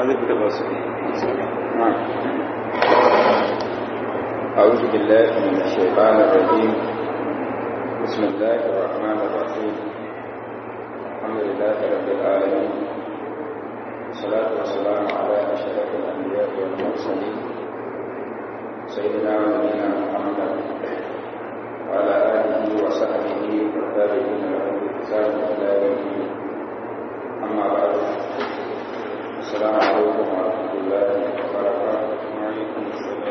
أعوذ بالله من الشيطان الرجيم بسم الله الرحمن الرحيم الحمد لله رب العالمين والصلاة والسلام على أشرف الأنبياء والمرسلين سيدنا ونبينا محمد وعلى آله وصحبه والتابعين لهم بإحسان إلى يوم الدين أما بعد السلام عليكم ورحمة الله وبركاته وعليكم السلام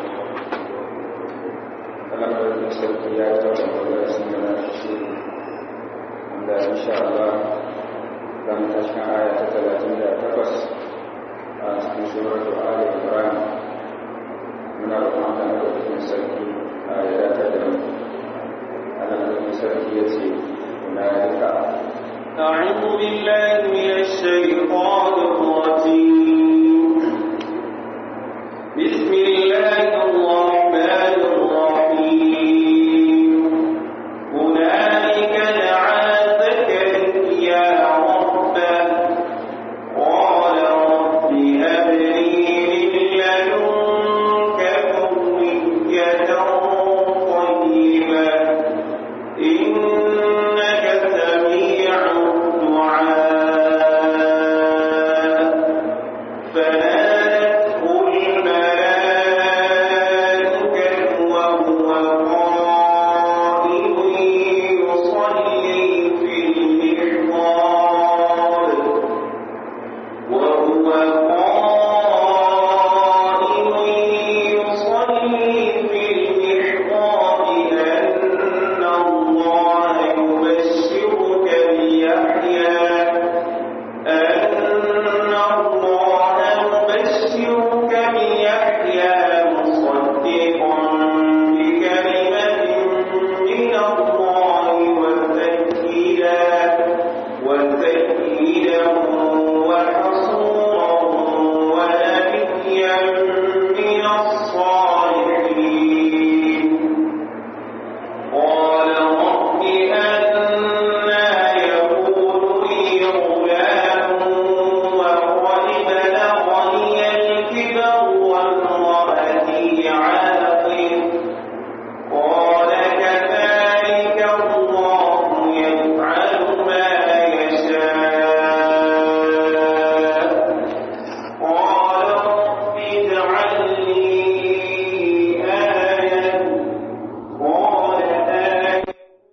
alamar da sarki ya yi taɓa ɓangare sun gana shi wanda insha Allah za mu tashi aya ta talatin da takwas a cikin suratu Ali Ibrahim muna roƙon Allah na ɗaukakin sarki a ya dace da mu Allah na sarki ya ce na duka أعوذ بالله من الشيطان الرجيم بسم الله الرحمن الرحيم هنالك دعا زكريا ربه قال رب هب لي من لدنك ذرية طيبة إنك سميع الدعاء فنادته الملائكة وهو قائم يصلي في المحراب وهو قائم يصلي في المحراب أن الله يبشرك بيحيى أن الله يبشرك بيحيى مصدقا بكلمة من الله وسيدا وسيدا وحصورا ونبيا من الصالحين قال رب أنا يكون لي غلام وقد بلغني الكبر وامرأتي عاقر قال كذلك الله يفعل ما يشاء قال رب اجعل لي آية قال آية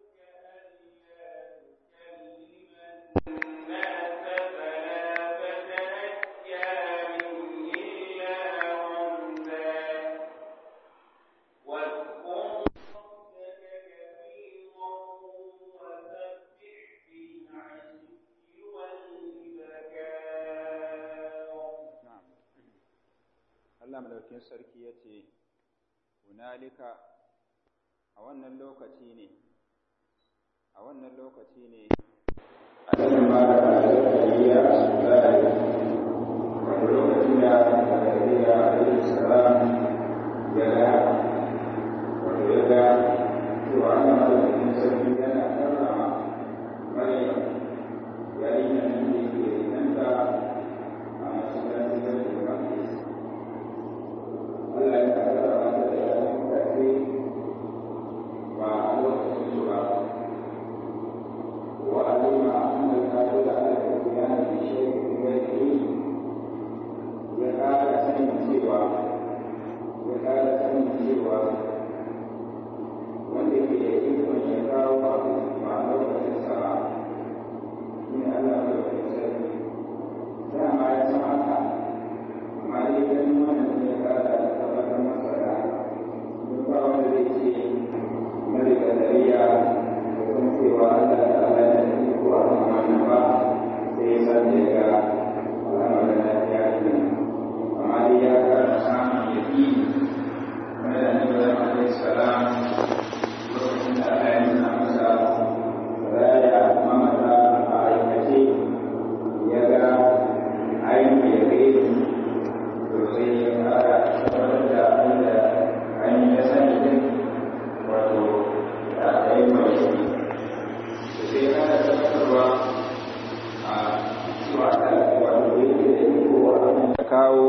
Allah madaukin sarki ya ce hunalika a wannan lokaci ne a wannan lokaci ne a cikin ba da zakariya a sulari wani lokaci da zakariya a yi salam ya ga wato ya ga cewa Allah madaukin sarki yana karrama maryam yayin da nan ne ke nanta a masallacin da ke Makis Allah ya karrama mata da yawan karfi ba a lokacin su ba وعلم أن القادر على الاتيان بشيء غيره يقال سن سوى kawo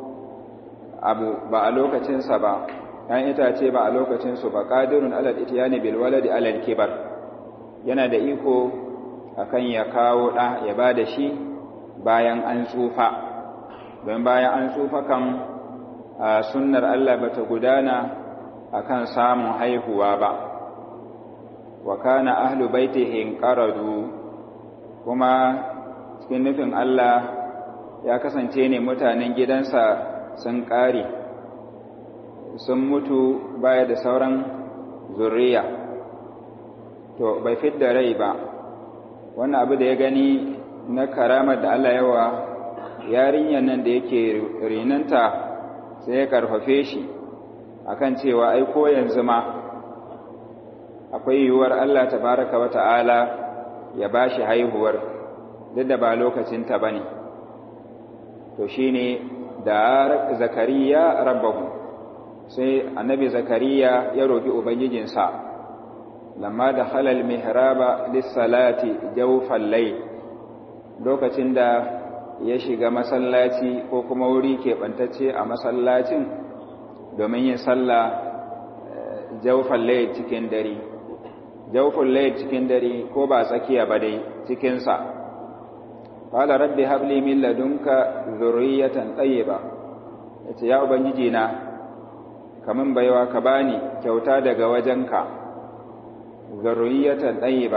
abu ba a lokacinsa ba ‘yan itace ba a lokacinsu ba ƙadirun alal itiyani bilwaladi alal kibar yana da iko akan ya kawo ɗa ya ba da shi bayan an tsufa don bayan an tsufa kan sunnar Allah bata gudana akan samun haihuwa ba wa kana ahlu baitihi qaradu kuma cikin nufin Allah ya kasance ne mutanen gidansa sun ƙare sun mutu baya da sauran zuriya to bai fidda rai ba wannan abu da ya gani na karamar da Allah yawa yarinyar nan da yake rinanta sai ya karfafe shi akan cewa ai ko yanzu ma akwai yiwuwar Allah tabaraka wa ta'ala ya bashi haihuwar duk da ba lokacinta bane to shine da zakariya rabbahu sai annabi zakariya ya roki ubangijinsa lamma da halal mihraba lis-salati jawfal layl lokacin da ya shiga masallaci ko kuma wuri keɓantacce a masallacin domin yin sallah jawfal layl cikin dare jawfal layl cikin dare ko ba tsakiya ba dai cikin sa qala rabbi habli min ladunka dhurriyatan tayyiba yace ya ubangiji na kaman baiwa ka bani kyauta daga wajenka zurriyatan tayyiba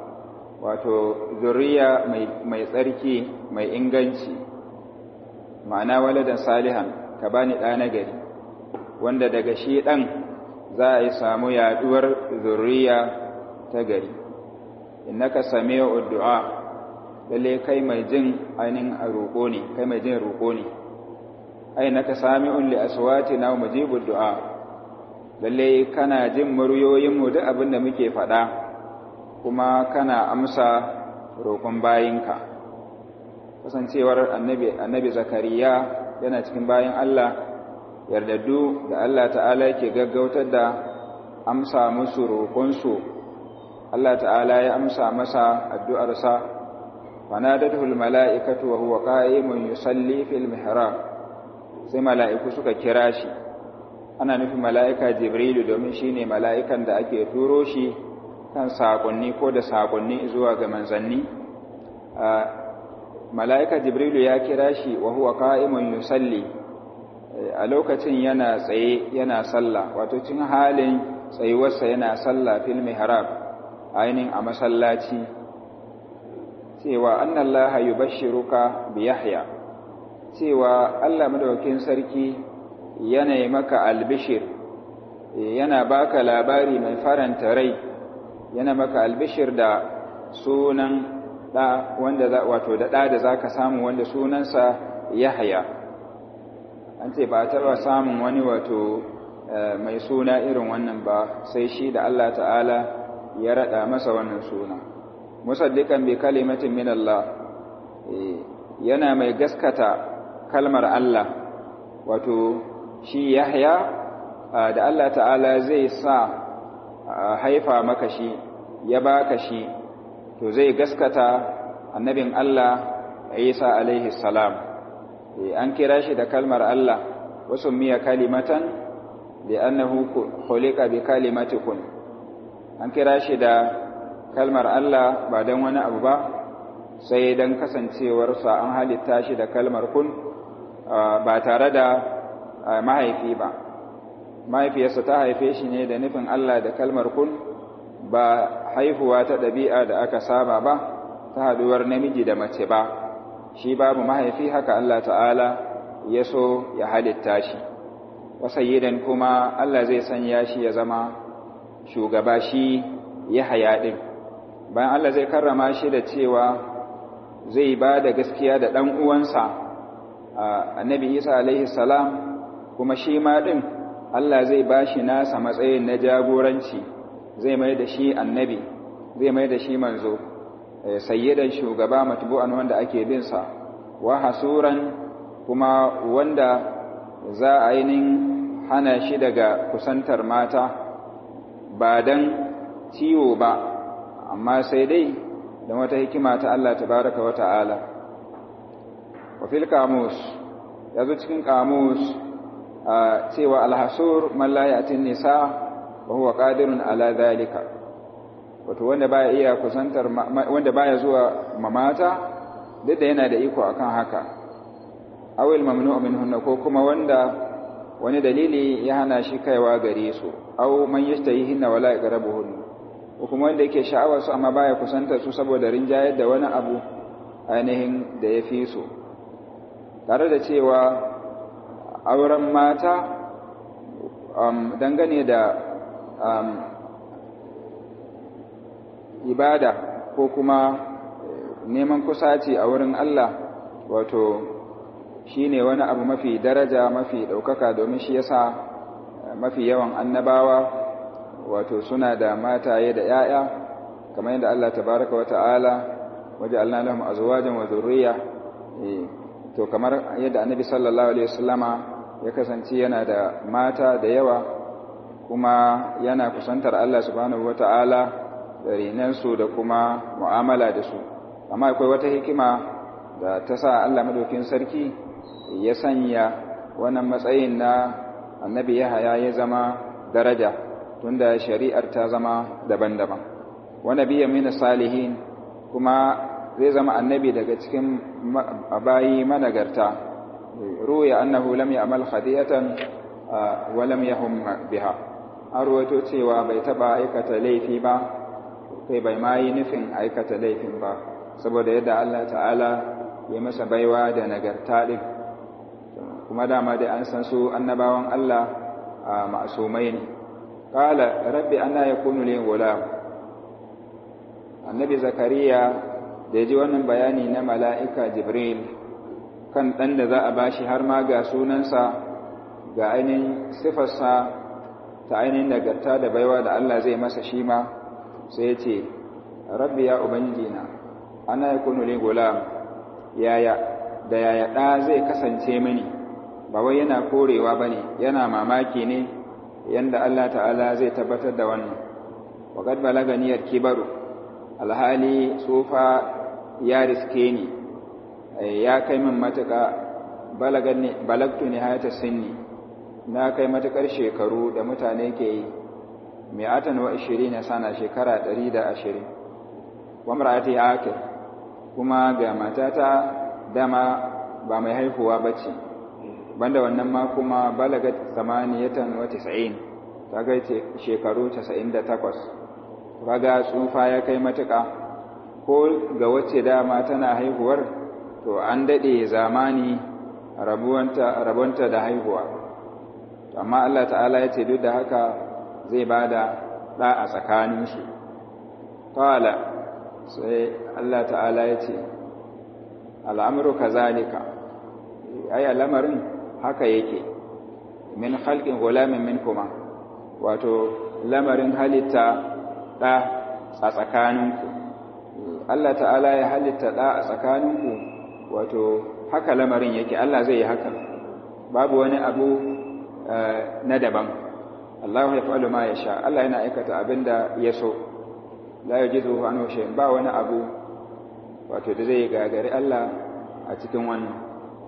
wato zuriya mai tsarki mai inganci ma'ana waladan salihan ka bani ɗa na gari wanda daga shi ɗan za a yi samu yaduwar zuriya ta gari innaka sami'u du'a lalle kai mai jin ainihin a roƙo ne kai mai jin roƙo ne ai naka sami'un li aswatina wa mujibud du'a lalle kana jin muryoyin mu duk abin da muke faɗa kuma kana amsa roƙon bayinka kasancewar annabi annabi zakariya yana cikin bayin Allah yardaddu da Allah ta'ala yake gaggautar da amsa musu roƙonsu Allah ta'ala ya amsa masa addu'arsa fanadatul mala'ikatu wa huwa qa'imun yusalli fil mihrab sai mala'iku suka kira shi ana nufin mala'ika jibrilu domin shine mala'ikan da ake turo shi kan saƙonni ko da saƙonni zuwa ga manzanni mala'ika jibrilu ya kira shi wa huwa qa'imun yusalli a lokacin yana tsaye yana sallah wato cin halin tsayuwarsa yana sallah fil mihrab ainihin a masallaci cewa annallaha yubashshiruka bi yahya cewa Allah madaukakin sarki yana maka albishir yana baka labari mai faranta rai yana maka albishir da sunan da wanda za wato da da da zaka samu wanda sunansa Yahya an ce ba taba samun wani wato mai suna irin wannan ba sai shi da Allah ta'ala ya rada masa wannan suna musaddiqan bi kalimatin min Allah yana mai gaskata kalmar Allah wato shi Yahya da Allah ta'ala zai sa haifa maka shi ya baka shi to zai gaskata annabin Allah Isa alaihi salam an kira shi da kalmar Allah wasu miya kalimatan da annahu khuliqa bi kalimati kun an kira shi da kalmar Allah ba dan wani abu ba sai dan kasancewarsa an halitta shi da kalmar kun ba tare da mahaifi ba mahaifiyarsa ta haife shi ne da nufin Allah da kalmar kun ba haihuwa ta ɗabi'a da aka saba ba ta haduwar namiji da mace ba shi babu mahaifi haka Allah ta'ala ya so ya halitta shi wasayyidan kuma Allah zai sanya shi ya zama shugaba shi ya haya ɗin bayan Allah zai karrama shi da cewa zai ba da gaskiya da ɗan uwansa annabi isa alaihi salam kuma shi ma ɗin Allah zai ba shi nasa matsayin na jagoranci zai mai da shi annabi zai mai da shi manzo sayyidan shugaba matbu'an wanda ake bin sa wa hasuran kuma wanda za a ainihin hana shi daga kusantar mata ba dan ciwo ba amma sai dai da wata hikima ta Allah tabaraka wa ta'ala wa fil kamus ya zo cikin kamus cewa alhasur man la ya'tin nisa wa huwa qadirun ala dhalika wato wanda baya iya kusantar wanda baya zuwa mamata duk da yana da iko akan haka awil mamnu'u minhunna ko kuma wanda wani dalili ya hana shi kaiwa gare su aw man yashtahihinna wala yaqrabuhun ko kuma wanda yake sha'awar su amma baya kusantar su saboda rinjayar da wani abu ainihin da ya fi su tare da cewa auren mata um, dangane da um, ibada ko kuma neman kusaci a wurin Allah wato shi ne wani abu mafi daraja mafi ɗaukaka domin shi yasa mafi yawan annabawa wato suna da mataye da ‘ya'ya kamar yadda Allah tabaraka wa ta'ala waje Allah lahum azwajan wa zurriya to kamar yadda annabi sallallahu alaihi wasallama ya kasance yana da mata da yawa kuma yana kusantar Allah subhanahu wa ta'ala da rinansu da kuma mu'amala da su amma akwai wata hikima da ta sa Allah madaukin sarki ya sanya wannan matsayin na annabi Yahaya ya zama daraja tunda shari'ar ta zama daban-daban wa nabiyyan min salihin kuma zai zama annabi daga cikin bayi managarta ruya annahu lam ya'mal khadiyatan wa lam yahum biha an ruwato cewa bai taba aikata laifi ba kai bai ma yi nufin aikata laifin ba saboda yadda Allah ta'ala ya masa baiwa da nagarta din kuma dama dai an san su annabawan Allah a ma'asumai ne qala rabbi anna yakunu li gulam annabi zakariya da ji wannan bayani na mala'ika jibril kan dan da za a bashi har ma ga sunansa ga ainihin sifarsa ta ainihin nagarta da baiwa da Allah zai masa shi ma sai ya ce rabbi ya ubangijina ana yakunu li gulam yaya da yaya ɗa zai kasance mini ba wai yana korewa ba ne yana mamaki ne yanda Allah ta'ala zai tabbatar da wannan waƙad balaganiyar kibaru alhali tsufa ya riske ni ya kai min matuƙa balagtu ne hayata sinni na kai matuƙar shekaru da mutane ke yi mi'atan wa ishirin na sana shekara ɗari da ashirin wa mar'ati akir kuma ga matata dama ba mai haihuwa ba ce banda wannan ma kuma balagat samaniyatan wa tis'in ta ga shekaru 98 kaga tsufa ya kai matuƙa ko ga wacce dama tana haihuwar to an dade zamani rabuwanta rabonta da haihuwa amma Allah ta'ala ya ce duk da haka zai bada da a tsakaninsu qala sai Allah ta'ala ya ce al'amuru kazalika ai al'amarin haka yake min khalqin gulamin minkuma wato lamarin halitta da a tsakaninku Allah ta'ala ya halitta da a tsakaninku wato haka lamarin yake Allah zai yi haka babu wani abu na daban Allah ya fa'alu ma ya sha Allah yana aikata abinda ya so la yajizu anhu shay'in ba wani abu wato da zai gagari Allah a cikin wannan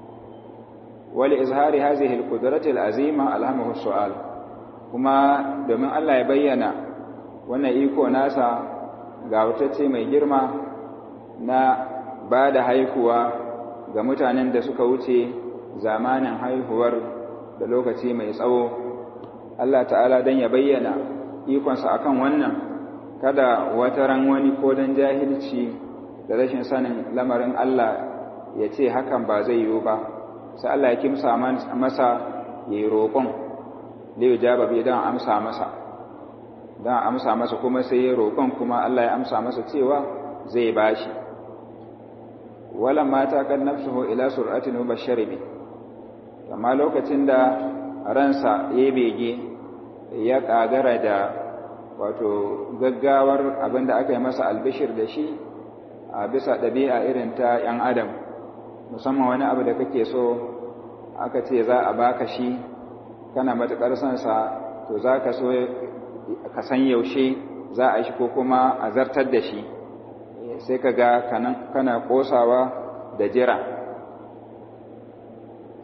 wali izhari hadhihi alqudrati alazima alhamahu su'al kuma domin Allah ya bayyana wannan iko nasa ga wutacce mai girma na ba da haihuwa ga mutanen da suka wuce zamanin haihuwar da lokaci mai tsawo Allah ta'ala dan ya bayyana ikonsa akan wannan kada wata ran wani ko dan jahilci da rashin sanin lamarin Allah ya ce hakan ba zai yiwu ba sai Allah ya kimsa masa yayi roƙon liyu jaba bi dan amsa masa dan amsa masa kuma sai ya roƙon kuma Allah ya amsa masa cewa zai bashi wala mata kan nafsuhu ila sur'atin mubashshir bi amma lokacin da ransa ya bege ya kagara da wato gaggawar abinda aka yi masa albishir da shi a bisa ɗabi'a irin ta ‘yan adam musamman wani abu da kake so aka ce za a baka shi kana matuƙar sansa to za ka so ka san yaushe za a shi ko kuma a zartar da shi sai ka ga kana ƙosawa da jira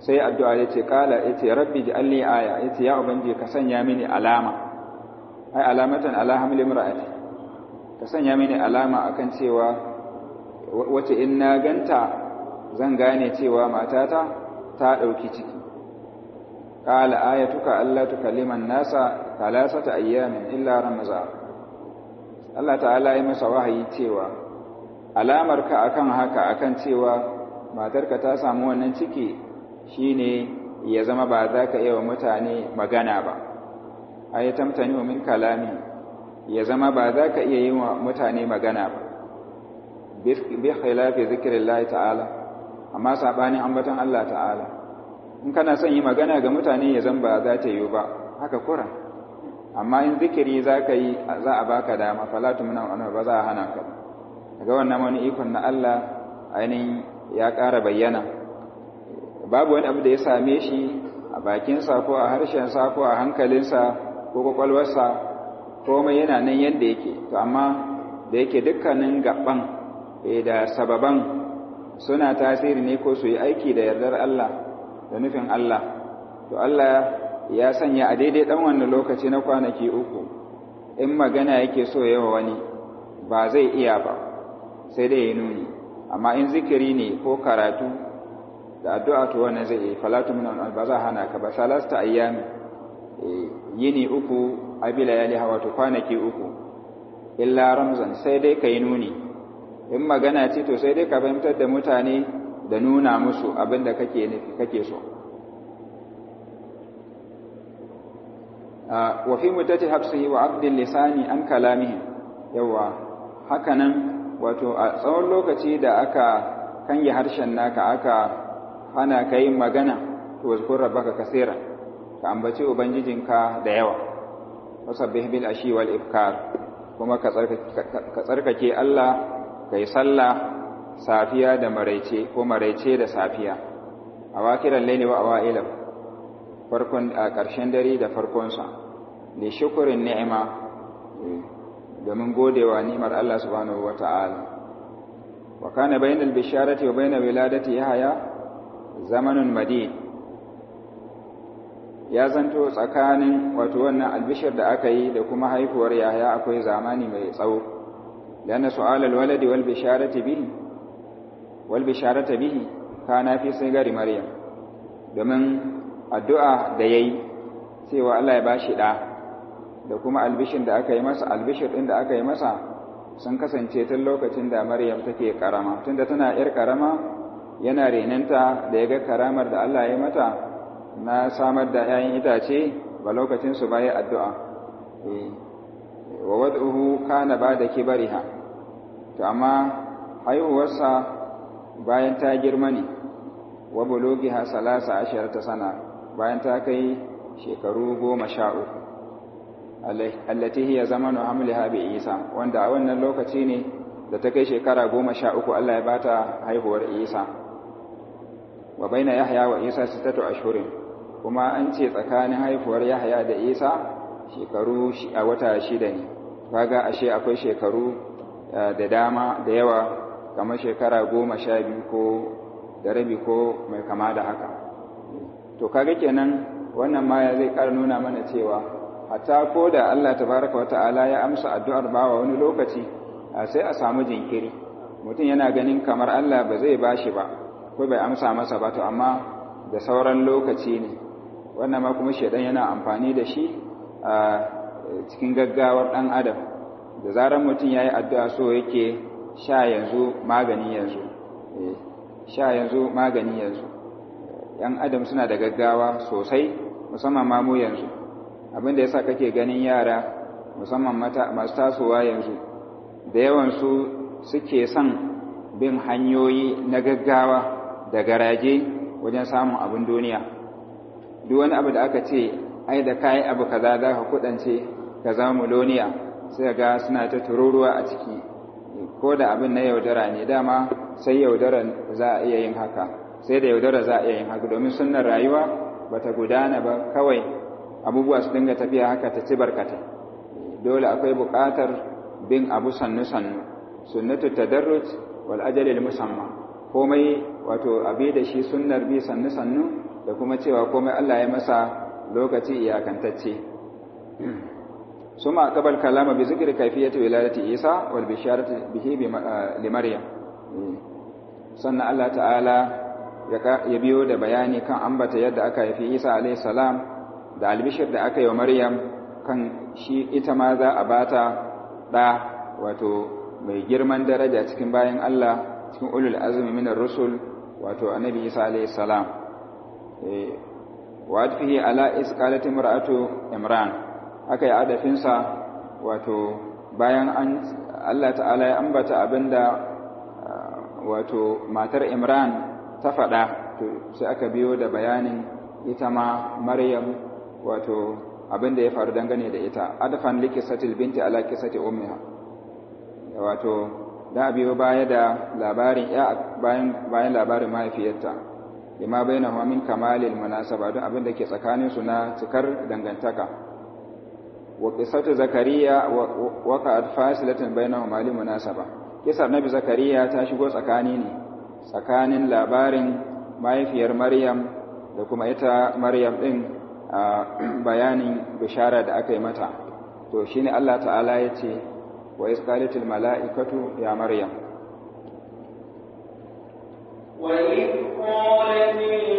sai addu'a ya ce kala ya ce rabbi ji alli aya ya ce ya ubangiji ka sanya mini alama ai alamatan ala hamli mar'ati ka sanya mini alama akan cewa wace in na ganta zan gane cewa matata ta ɗauki ciki qala ayatuka alla tukalliman nasa thalathata ayyamin illa ramza Allah ta'ala ya masa wahayi cewa alamarka akan haka akan cewa matarka ta samu wannan ciki shine ya zama ba za ka iya wa mutane magana ba ay tamtani min kalami ya zama ba za ka iya yi wa mutane magana ba bi khilafi zikrillah ta'ala amma sabanin ambaton Allah ta'ala in kana son yi magana ga mutane ya zan ba za ta yi ba haka kura amma in zikiri za ka yi za a baka dama falatu muna wani ba za a hana ka daga wannan wani ikon na Allah ainihin ya ƙara bayyana babu wani abu da ya same shi a bakinsa ko a harshensa ko a hankalinsa ko kwakwalwarsa komai yana nan yadda yake to amma da yake dukkanin gaban da sababan suna tasiri ne ko su yi aiki da yardar Allah da nufin Allah to Allah ya sanya a daidai ɗan wannan lokaci na kwanaki uku in magana yake so yawa wani ba zai iya ba sai dai ya nuni amma in zikiri ne ko karatu da addu'a to wannan zai yi falatu min ba za hana ka ba salasta ayyami yini uku abila yali hawa to kwanaki uku illa ramzan sai dai ka yi nuni in magana ce to sai dai ka fahimtar da mutane da nuna musu abin da kake nufi kake so wa fi mutati hafsihi wa abdil lisani an kalamihi yawa hakanan wato a tsawon lokaci da aka kange harshen naka aka hana ka yin magana to wazkur rabbaka kaseera ka ambaci ubangijinka da yawa wasabbih bil ashi wal ifkar kuma ka tsarkake Allah kai sallah safiya da maraice ko maraice da safiya a wakiran laili wa awailam farkon a ƙarshen dare da farkonsa da shukurin ni'ima domin godewa ni'imar Allah subhanahu wata'ala wa kana bainal bisharati wa bainal wiladati yahya zamanun madid ya zanto tsakanin wato wannan albishir da aka yi da kuma haifuwar yahya akwai zamani mai tsawo lana su'al alwaladi wal bisharati bihi wal bisharata bihi kana fi sigari maryam domin addu'a da yayi cewa Allah ya bashi da da kuma albishin da aka yi masa albishir din da aka yi masa sun kasance tun lokacin da maryam take karama tunda tana yar karama yana renanta da ya ga karamar da Allah ya mata na samar da ‘ya'yan itace ba lokacinsu ba ya addu'a wa wad'uhu kana ba da kibariha to amma haihuwarsa bayan ta girma ne wa bulugiha salasa ashirar ta sana bayan ta kai shekaru goma sha uku allati hiya zamanu hamliha bi isa wanda a wannan lokaci ne da ta kai shekara goma sha uku Allah ya bata haihuwar isa wa baina yahya wa isa sittatu ashhurin kuma an ce tsakanin haifuwar yahya da isa shekaru a wata shida ne kaga ashe akwai shekaru da dama da yawa kamar shekara goma sha biyu ko da rabi ko mai kama da haka to kaga kenan wannan ma zai ƙara nuna mana cewa hatta ko da Allah tabaraka wa ta'ala ya amsa addu'ar bawa wani lokaci sai a samu jinkiri mutum yana ganin kamar Allah ba zai bashi ba ko bai amsa masa ba to amma da sauran lokaci ne wannan ma kuma shaidan yana amfani da shi a cikin gaggawar ɗan adam da zarar mutum ya yi addu'a so yake sha yanzu magani yanzu sha yanzu magani yanzu ‘yan adam suna da gaggawa sosai musamman mamu yanzu abinda ya sa kake ganin yara musamman masu tasowa yanzu da yawansu suke son bin hanyoyi na gaggawa da garaje wajen samun abin duniya duk wani abu da aka ce ai da kayi abu kaza za ka kudance ka zama muloniya sai ga suna ta tururuwa a ciki ko da abin na yaudara ne dama sai yaudara za a iya yin haka sai da yaudara za a iya yin haka domin sunnar rayuwa bata gudana ba kawai abubuwa su dinga tafiya haka ta ci barkata dole akwai buƙatar bin abu sannu sannu sunnatu tadarruj wal ajalil musamma komai wato abi da shi sunnar bi sannu sannu da kuma cewa komai Allah ya masa lokaci iyakantacce suma qabal kalama bi zikri kayfiyati wiladati Isa wal bisharati bihi li Maryam sannan Allah ta'ala ya biyo da bayani kan ambata yadda aka haifi Isa alayhi salam da albishir da aka yi wa Maryam kan shi ita ma za a bata da wato mai girman daraja cikin bayan Allah cikin ulul azmi minar rusul wato annabi Isa alayhi salam wa adfihi ala isqalati mar'atu Imran aka yi adafinsa wato bayan an Allah ta'ala ya ambata abinda wato matar Imran ta faɗa to sai aka biyo da bayanin ita ma Maryam wato abinda ya faru dangane da ita adfan likisatil binti ala kisati ummiha wato da biyo baya da labarin ya bayan bayan labarin mahaifiyarta lima bainahu min kamalil munasaba don abinda ke tsakanin su na cikar dangantaka wa qissatu zakariya wa qad fasilatan bainahum li munasaba kisar nabi zakariya ta shigo tsakani ne tsakanin labarin mahaifiyar maryam da kuma ita maryam din a bayanin bishara da aka yi mata to shine Allah ta'ala ya ce wa isqalatil mala'ikatu ya maryam wa idh qalat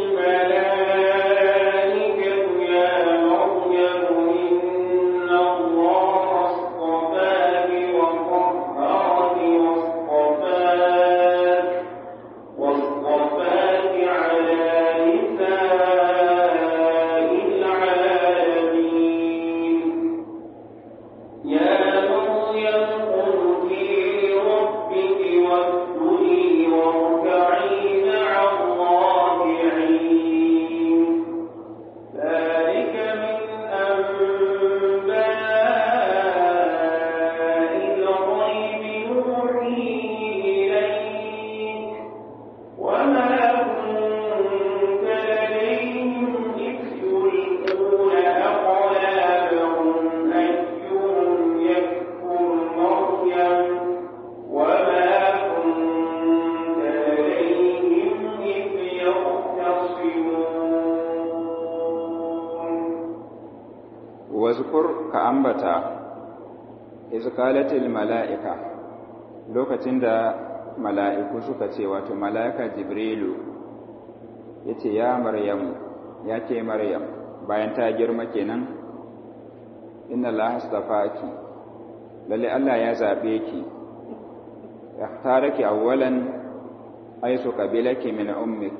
الملائكة يا مريم إن الله اصطفاك وطهرك واصطفاك واصطفاك على نساء العالمين يا مريم قلتي لربك واسجدي واركعي مع الراكعين ذلك من أنباء الغيب نوحيه إليك وما كنت لديهم إذ يلقون أقلامهم أيهم يكفر مريم وما كنت لديهم إذ يختصمون wazkur ka ambata iz qalatil mala'ika lokacin da mala'iku suka ce wato mala'ika jibrilu yace ya maryam ya ce maryam bayan ta girma kenan inna allaha astafaki lalle Allah ya zabe ki yahtaraki awwalan aisu qabilaki min ummik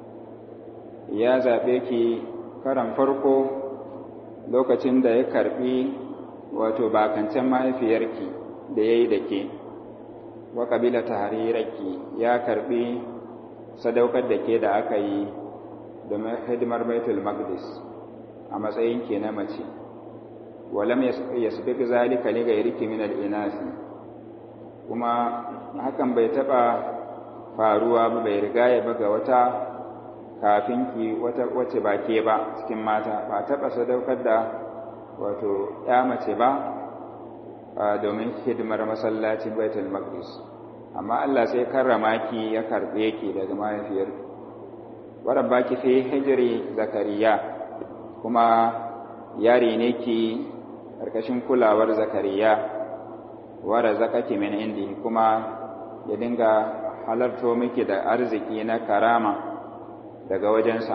ya zabe ki karan farko lokacin da ya karbi wato bakancen mahaifiyarki da ya yi da ke wa ƙabila ta harirarki ya karbi sadaukar da ke da aka yi domin hidimar baitul maqdis a matsayin ke na mace walam yasbiq zalika li ghayriki min al-inasi kuma hakan bai taba faruwa ba bai riga ya baga wata kafin ki wata wacce ba ke ba cikin mata ba taɓa sadaukar da wato ya mace ba domin hidimar masallacin baitul maqdis amma Allah sai karrama ki ya karbe ki daga mahaifiyar waran baki fi hijri zakariya kuma yari ne ki karkashin kulawar zakariya wara zakaki min indi kuma ya dinga halarto miki da arziki na karama daga wajensa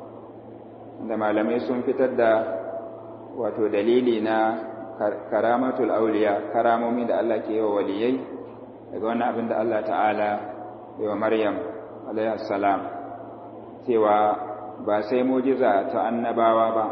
da malamai sun fitar da wato dalili na karamatul auliya karamomi da Allah ke yi wa waliyai daga wannan abin da Allah ta'ala yi wa Maryam salam cewa ba sai mujiza ta annabawa ba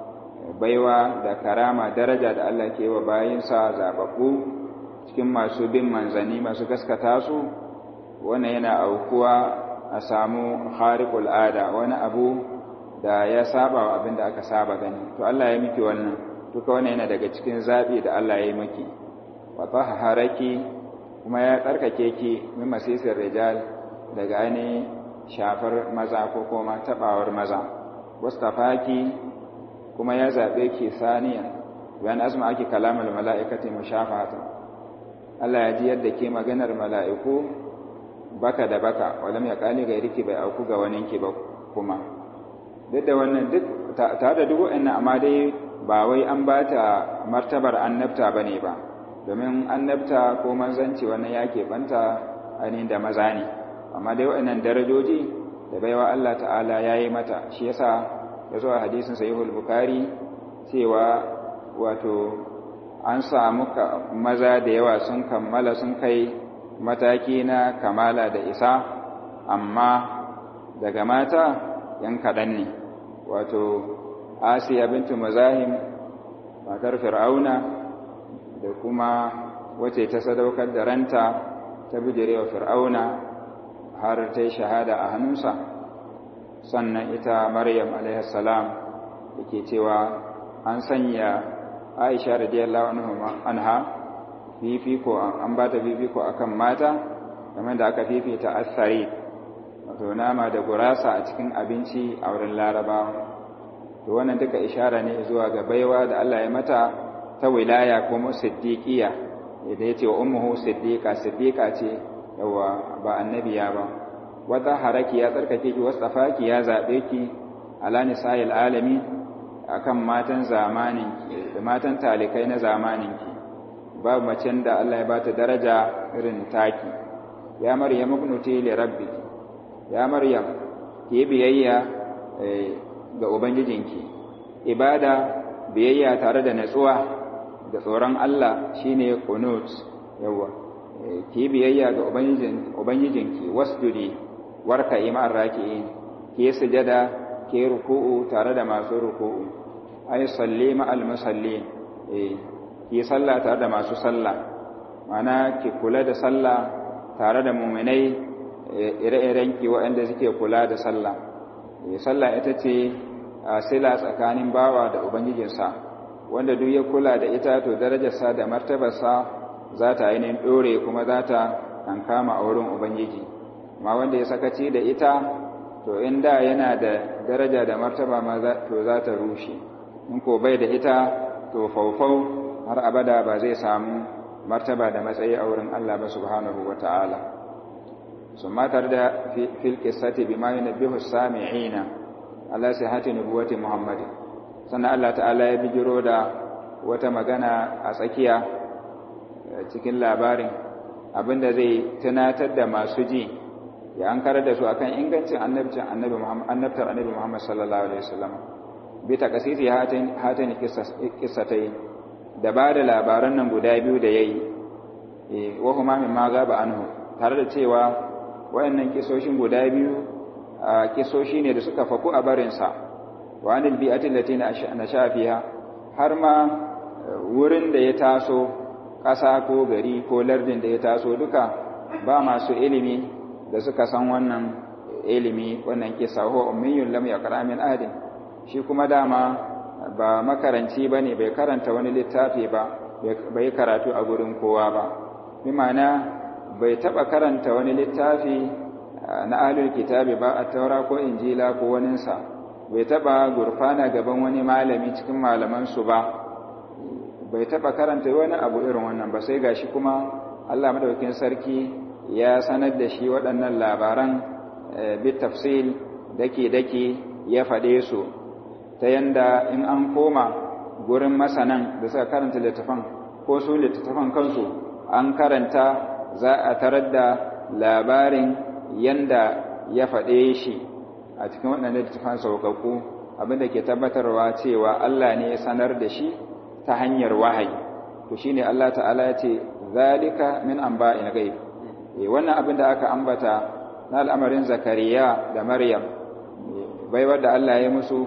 baiwa da karama daraja da Allah ke yi wa bayinsa zaɓaɓɓu cikin masu bin manzanni masu gaskata su wannan yana aukuwa a samu khariqul ada wani abu da ya saba wa abin da aka saba gani to Allah ya miki wannan duka wannan yana daga cikin zabi da Allah ya yi miki wa tahharaki kuma ya tsarkake ki min masisir rijal daga ainihin shafar maza ko kuma tabawar maza wastafaki kuma ya zabe ki saniya bayan azma ake kalamul mala'ikati mushafatan Allah ya ji yadda ke maganar mala'iku baka da baka walam ya kali gairiki bai auku ga waninki ba kuma duk da wannan duk tare da duk wa'annan amma dai ba wai an ba ta martabar annabta ba ne ba domin annabta ko manzanci wannan ya keɓanta ainihin da maza ne amma dai wa'annan darajoji da baiwa Allah ta'ala ya yi mata shi yasa ya zo a hadisin sahihul bukari cewa wato an samu maza da yawa sun kammala sun kai mataki na kamala da isa amma daga mata yan kaɗan ne wato asiya bintu mazahim matar fir'auna da kuma wace ta sadaukar da ranta ta bijirewa fir'auna har ta yi shahada a hannunsa sannan ita maryam salam da ke cewa an sanya aisha radiyallahu anha fifiko an ba ta fifiko akan mata game da aka fifita asari wato nama da gurasa a cikin abinci a wurin larabawa to wannan duka ishara ne zuwa ga baiwa da Allah ya mata ta wilaya kuma siddiqiya da yace wa ummuhu siddiqa siddiqa ce yawa ba annabiya ba wata haraki ya tsarkake ki wasafaki ya zabe ki ala nisa'il alami akan matan zamanin ki da matan talikai na zamanin ki babu macen da Allah ya bata daraja irin taki ya maryam ibnuti li rabbiki ya maryam ki biyayya ga ubangijinki ibada biyayya tare da natsuwa da tsoron Allah shine qunut yawa ki biyayya ga ubangijinki wasjudi warka imar raki'in ki sujada ki ruku'u tare da masu ruku'u ay salli ma'al musallin eh ki salla tare da masu salla mana ki kula da sallah tare da mu'minai ire-iren ki waɗanda suke kula da sallah sallah ita ce sila tsakanin bawa da ubangijinsa wanda duk ya kula da ita to darajarsa da martabarsa za ta ainihin ɗore kuma za ta kankama a wurin ubangiji ma wanda ya sakaci da ita to in da yana da daraja da martaba ma to za ta rushe in ko bai da ita to faufau har abada ba zai samu martaba da matsayi a wurin Allah ba subhanahu wa ta'ala sun matar da fil qissati bima yunabbihu sami'ina ala sihhati nubuwati muhammad sannan Allah ta'ala ya bijiro da wata magana a tsakiya cikin labarin abinda zai tunatar da masu ji ya an karar da su akan ingancin annabcin annabi Muhammad annabtar annabi Muhammad sallallahu alaihi wasallam bi takasisi hatin hatin qissatai da ba da labaran nan guda biyu da yayi eh wa huma min ma gaba anhu tare da cewa wayannan kisoshin guda biyu kisoshi ne da suka faku a barin sa wa anil bi'ati allati nasha fiha har ma wurin da ya taso ƙasa ko gari ko lardin da ya taso duka ba masu ilimi da suka san wannan ilimi wannan kisa ho ummiyun lam yaqra min ahadin shi kuma dama ba makaranci bane bai karanta wani littafi ba bai karatu a gurin kowa ba bi ma'ana bai taba karanta wani littafi na ahlul kitabi ba a taura ko injila ko waninsa bai taba gurfana gaban wani malami cikin malaman su ba bai taba karanta wani abu irin wannan ba sai gashi kuma Allah madaukakin sarki ya sanar da shi waɗannan labaran bit tafsil dake-dake ya faɗe su ta yanda in an koma gurin masanan da suka karanta littafan ko su littattafan kansu an karanta za a tarar da labarin yanda ya faɗe shi a cikin waɗannan littattafan saukakku abinda ke tabbatarwa cewa Allah ne ya sanar da shi ta hanyar wahayi to shine Allah ta'ala ya ce zalika min anba'il ghaib wannan abin da aka ambata na al'amarin zakariya da maryam baiwar da Allah ya musu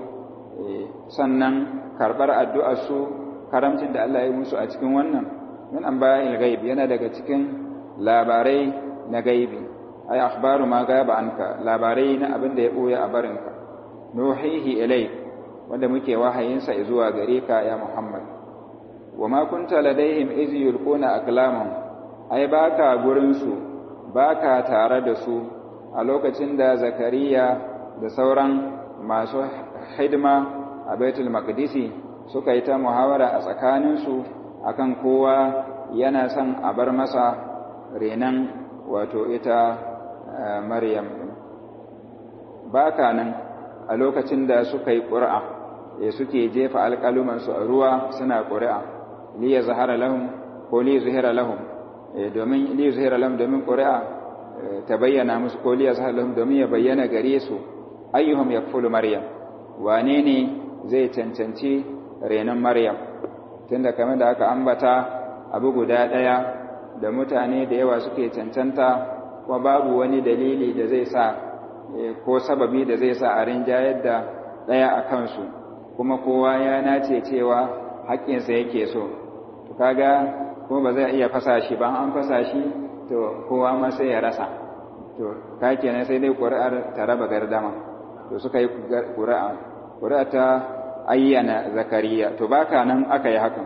sannan karɓar addu'arsu karamcin da Allah ya musu a cikin wannan min an bayan gaib yana daga cikin labarai na gaibi ai akhbaru ma gaba anka labarai na abin da ya ɓoye a barinka nuhihi ilai wanda muke wahayinsa zuwa gare ka ya muhammad wa ma kunta ladaihim iz yulquna aqlamahum ai baka gurin su baka tare da su a lokacin da zakariya da sauran masu hidima a baitul maqdisi suka yi ta muhawara a tsakaninsu akan kowa yana son a bar masa renan wato ita maryam baka nan a lokacin da suka yi ƙuri'a suke jefa alƙalumansu a ruwa suna ƙuri'a li ya zahara lahum ko li zuhira lahum domin li zuhira lahum domin ƙuri'a ta bayyana musu ko li ya zahara lahum domin ya bayyana gare su ayyuhum yakfulu maryam wane ne zai cancanci renon maryam tunda kamar da aka ambata abu guda ɗaya da mutane da yawa suke cancanta kuma babu wani dalili da zai sa ko sababi da zai sa a rinjayar da ɗaya a kansu kuma kowa ya nace cewa haƙƙinsa yake so to kaga kuma ba zai iya fasa shi ba an fasa shi to kowa ma sai ya rasa to ka kenan sai dai ƙuri'ar ta raba gardama to suka yi ƙuri'a ƙuri'a ta ayyana zakariya to baka nan aka yi hakan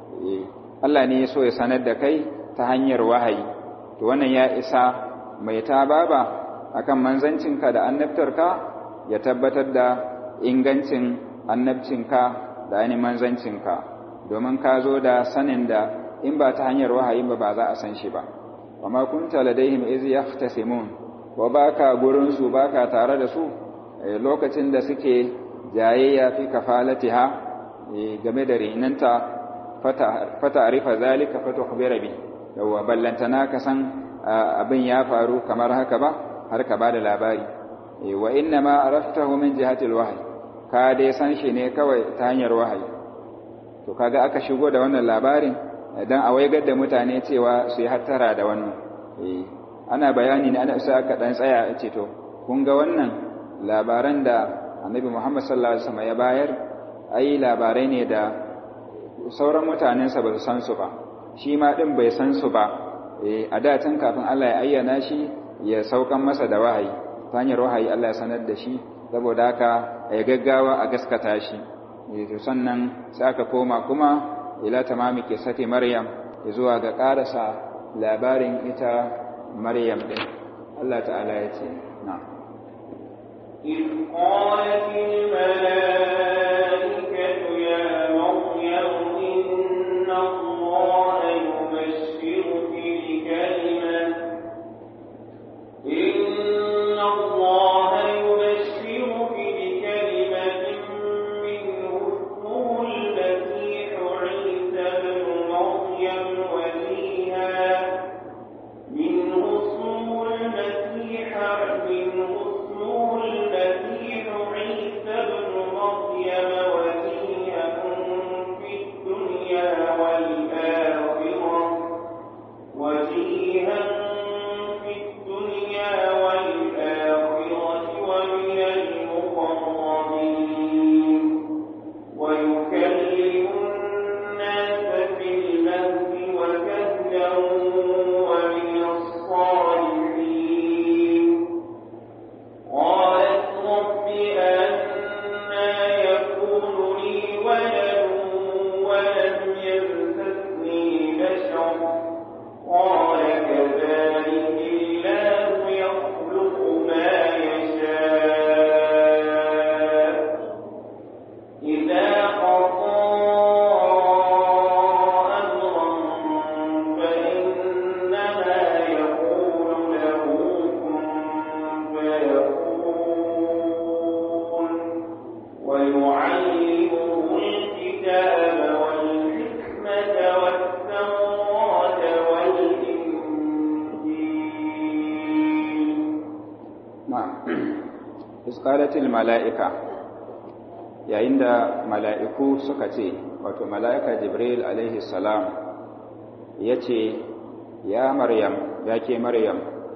Allah ne ya so ya sanar da kai ta hanyar wahayi to wannan ya isa mai ta baba akan manzancinka da annabtarka ya tabbatar da ingancin annabcinka da ainihin manzancinka domin ka zo da sanin da in ba ta hanyar wahayi ba ba za a san shi ba wa ma kunta ladaihim iz yahtasimun wa baka gurin su baka tare da su lokacin da suke jayayya fi kafalatiha game da rinanta fata arifa zalika fata khubira bi yawa ballantana ka san abin ya faru kamar haka ba har ka bada labari wa inna ma araftahu min jihati alwahyi ka dai san shi ne kawai ta hanyar wahayi to kaga aka shigo da wannan labarin dan a waigar da mutane cewa su yi hattara da wannan ana bayani ne ana sa aka dan tsaya a ce to kun ga wannan labaran da annabi Muhammad sallallahu alaihi wasallam ya bayar ai labarai ne da sauran mutanensa ba su san su ba shi ma din bai san su ba a da tun kafin Allah ya ayyana shi ya saukan masa da wahayi ta hanyar wahayi Allah ya sanar da shi saboda haka ya gaggawa a gaskata shi to sannan sai aka koma kuma ila tamami kisati maryam zuwa ga karasa labarin ita maryam din Allah ta'ala ya ce na إذ قالت الملائكة يا مريم إن الله يبشرك بكلمة إن الله يبشرك بكلمة منه اسمه المسيح عيسى بن مريم وجيها منه اسمه المسيح منه اسمه المسيح عيسى بن مريم وجيها في الدنيا والآخرة وجيها في الدنيا والآخرة ومن المقربين ويكلم الناس في المهد وكهلا ومن الصالحين قالت رب أنا يكون لي ولد ولم يمسسني بشر قال كذلك الله يخلق ما يشاء إذا قضى أمرا فإنما يقول له كن فيكون ويعلمه الكتاب والحكمة والتوراة والإنجيل na'am isqalatil mala'ika yayin da mala'iku suka ce wato mala'ika jibril alaihi salam yace ya maryam ya ke maryam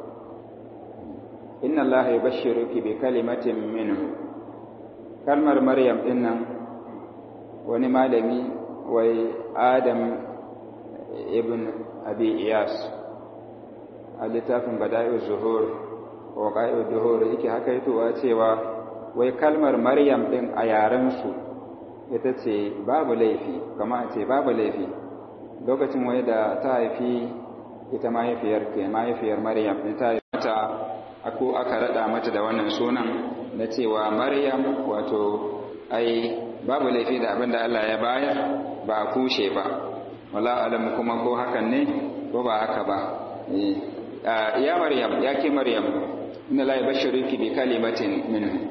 inna allaha yubashshiruki bi kalimatin minhu kalmar maryam dinnan wani malami wai adam ibn abi iyas a littafin bada'i'uz zuhur wa ƙa'i'ud duhur yake haka yatowa cewa wai kalmar maryam ɗin a yarensu ita ce babu laifi kama a ce babu laifi lokacin wai da ta haifi ita mahaifiyar ke mahaifiyar maryam ɗin ta mata ako aka raɗa mata da wannan sunan na cewa maryam wato ai babu laifi da abin da Allah ya bayar ba a kushe ba wala alamu kuma ko hakan ne ko ba haka ba ya maryam ya ke maryam inna la yubashshiruki bi kalimatin minhu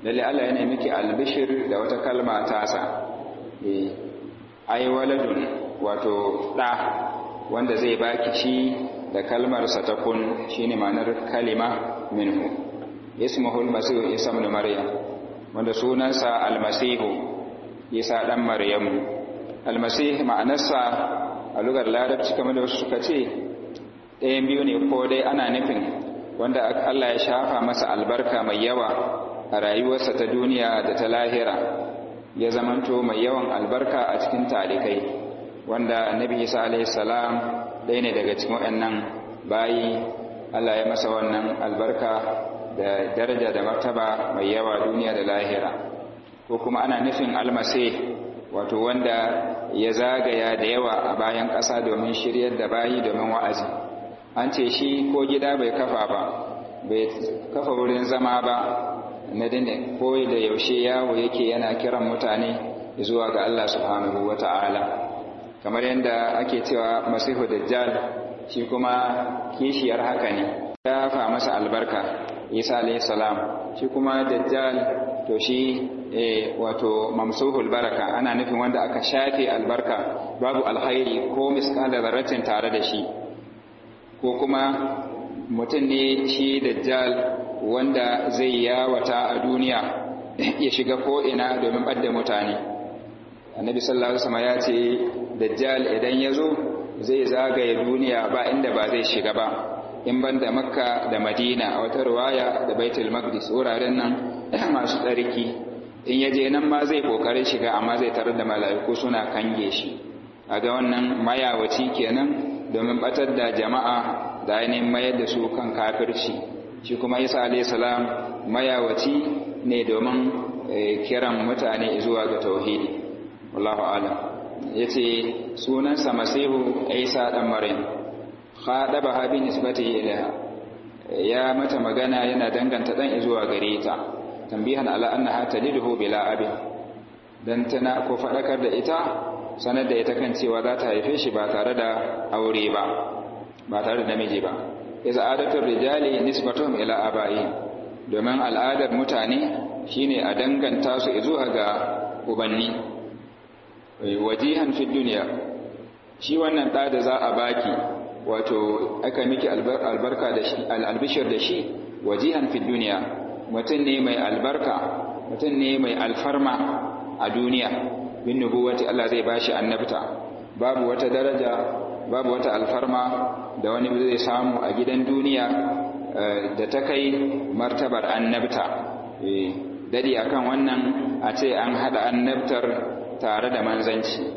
lalle Allah yana miki albishir da wata kalma tasa eh ai waladun wato da wanda zai baki shi da kalmar sa ta kun shine ma'anar kalima minhu ismuhu almasihu isa ibn maryam wanda sunansa almasihu isa dan maryamu almasih ma'anarsa a lugar larabci kamar da wasu suka ce ɗayan biyu ne ko dai ana nufin wanda Allah ya shafa masa albarka mai yawa a rayuwarsa ta duniya da ta lahira ya zamanto mai yawan albarka a cikin talikai wanda annabi isa alaihi salam ɗaya ne daga cikin waɗannan bayi Allah ya masa wannan albarka da daraja da martaba mai yawa duniya da lahira ko kuma ana nufin almasih wato wanda ya zagaya da yawa a bayan ƙasa domin shiryar da bayi domin wa'azi an ce shi ko gida bai kafa ba bai kafa wurin zama ba na dinde ko da yaushe yawo yake yana kiran mutane zuwa ga Allah subhanahu wata'ala kamar yadda ake cewa masihu dajjal shi kuma kishiyar haka ne ya fa masa albarka isa alayhi salam shi kuma dajjal to shi wato mamsuhul baraka ana nufin wanda aka shafe albarka babu alkhairi ko miskala zarratin tare da shi ko kuma mutum ne shi dajjal wanda zai yawata a duniya ya shiga ko'ina domin ɓadda mutane annabi sallallahu alaihi wasallam ya ce dajjal idan ya zo zai zagaye duniya ba inda ba zai shiga ba in ban da makka da madina a wata ruwaya da baitul maqdis wuraren nan masu tsarki in ya je nan ma zai kokarin shiga amma zai tarar da mala'iku suna kange shi a ga wannan mayawaci kenan domin batar da jama'a da ainihin mayar da su kan kafirci shi kuma isa alayhi salam mayawaci ne domin kiran mutane zuwa ga tauhidi wallahu alam yace sunansa masihu isa dan maryam khadaba ha bi nisbatihi ilaiha ya mata magana yana danganta dan zuwa gare ta tambihan ala annaha taliduhu bila abin dan tana ko fadakar da ita sanar da ita kan cewa za ta haife shi ba tare da aure ba ba tare da namiji ba iza adatul rijali nisbatuhum ila abai domin al'adar mutane shine a danganta su zuwa ga ubanni wajihan fi dunya shi wannan da da za a baki wato aka miki albarka da shi albishir da shi wajihan fi dunya mutum ne mai albarka mutum ne mai alfarma a duniya bin nubuwati Allah zai bashi annabta babu wata daraja babu wata alfarma da wani zai samu a gidan duniya da ta kai martabar annabta dadi akan wannan a ce an hada annabtar tare da manzanci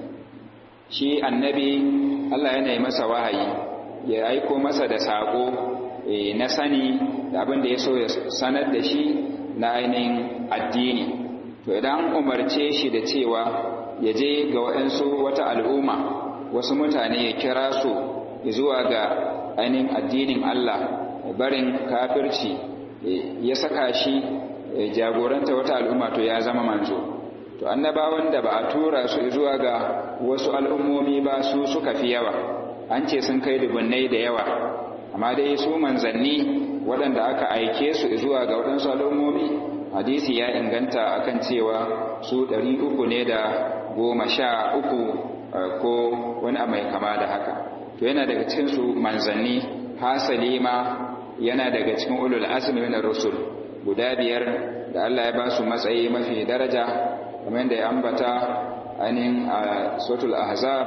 shi annabi Allah yana yi masa wahayi ya aiko masa da sako na sani da abin da ya so ya sanar da shi na ainihin addini to idan umarce shi da cewa ya je ga waɗansu wata al'umma wasu mutane ya kira su zuwa ga ainihin addinin Allah barin kafirci ya saka shi jagoranta wata al'umma to ya zama manzo to annabawan da ba a tura su zuwa ga wasu al'ummomi ba su suka fi yawa an ce sun kai dubunnai da yawa amma dai su manzanni waɗanda aka aike su zuwa ga waɗansu al'ummomi hadisi ya inganta akan cewa su ɗari uku ne da goma sha uku ko wani mai kama da haka to yana daga cikin su manzanni hasali ma yana daga cikin ulul azmi min rusul guda biyar da Allah ya ba su matsayi mafi daraja kamar da ya ambata ainihin a suratul ahzab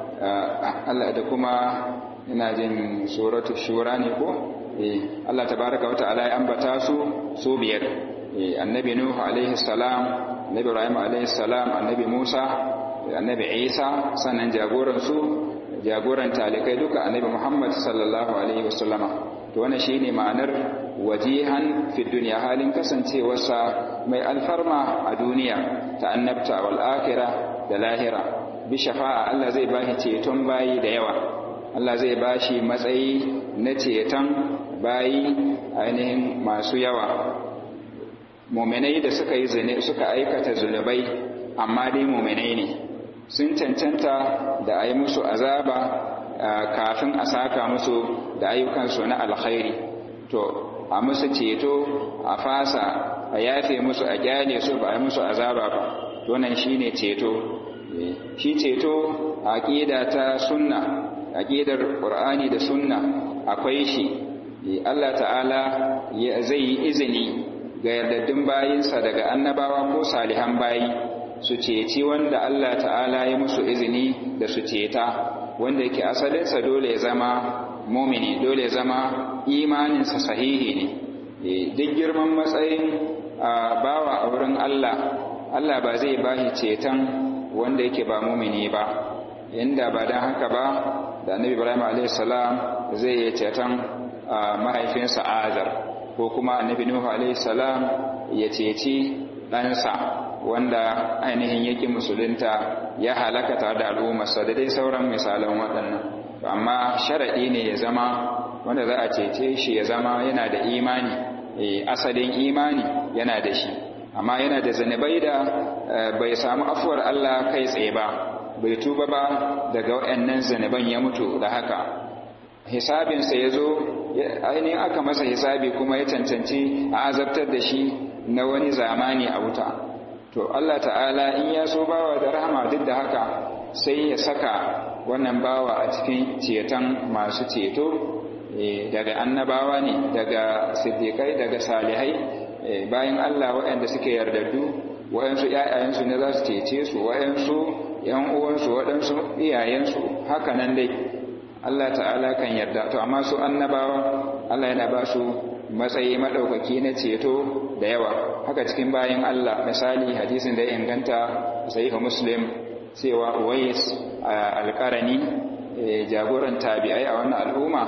Allah da kuma ina jin suratul shura ne ko eh Allah tabaraka wa ta'ala ya ambata su su biyar annabi nuhu alaihi salam annabi ibrahim alaihi salam annabi musa annabi isa sannan jagoran su jagoran talikai duka annabi muhammad sallallahu alaihi wasallama to wannan shine ma'anar wajihan fi dunya halin kasancewarsa mai alfarma a duniya ta annabta wal akhirah da lahira bi shafa'a Allah zai bashi ceton bayi da yawa Allah zai bashi matsayi na ceton bayi ainihin masu yawa muminai da suka yi zane suka aikata zunubai amma dai muminai ne sun cancanta da a yi musu azaba kafin a saka musu da ayyukansu na alkhairi to a musu ceto a fasa a yafe musu a kyale su ba a musu azaba ba wannan shine ceto shi ceto aqida ta sunna aqidar qur'ani da sunna akwai shi Allah ta'ala zai yi izini ga yardaddun bayinsa daga annabawa ko salihan bayi su ceci wanda Allah ta'ala ya musu izini da su ceta wanda yake asalinsa dole ya zama mumini dole ya zama imaninsa sahihi ne duk girman matsayin bawa a wurin Allah Allah ba zai bashi ceton wanda yake ba mumini ba inda ba don haka ba da annabi Ibrahim a.s. zai yi ceton mahaifinsa Azar ko kuma annabi Nuhu a.s. ya ceci ɗansa wanda ainihin yake musulunta ya halaka tare da al'ummarsa da dai sauran misalan waɗannan amma sharaɗi ne ya zama wanda za a cece shi ya zama yana da imani asalin imani yana da shi amma yana da zanibai da bai samu afuwar Allah kai tsaye ba bai tuba ba daga waɗannan zaniban ya mutu da haka hisabinsa ya zo ainihin aka masa hisabi kuma ya cancanci a azabtar da shi na wani zamani a wuta to Allah ta'ala in ya so bawa da rahama duk da haka sai ya saka wannan bawa a cikin ceton masu ceto daga annabawa ne daga siddiƙai daga salihai bayan Allah waɗanda suke yardaddu waɗansu ‘ya'yayensu ne za su cece su waɗansu ‘yan uwansu waɗansu iyayensu haka nan dai Allah ta'ala kan yarda to amma su annabawa Allah yana ba su matsayi maɗaukaki na ceto da yawa haka cikin bayan Allah misali hadisin da ya inganta sahihu muslim cewa uwais alƙarani jagoran tabi'ai a wannan al'umma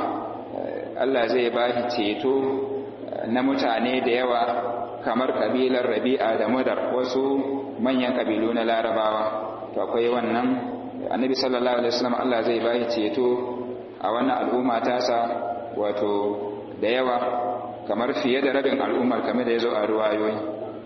Allah zai ba shi ceto na mutane da yawa kamar kabilar rabi'a da mudar wasu manyan kabilu na larabawa to akwai wannan annabi sallallahu alaihi wasallam Allah zai ba shi ceto a wannan al'umma tasa wato da yawa kamar fiye da rabin al'ummar kamar da ya zo a ruwayoyi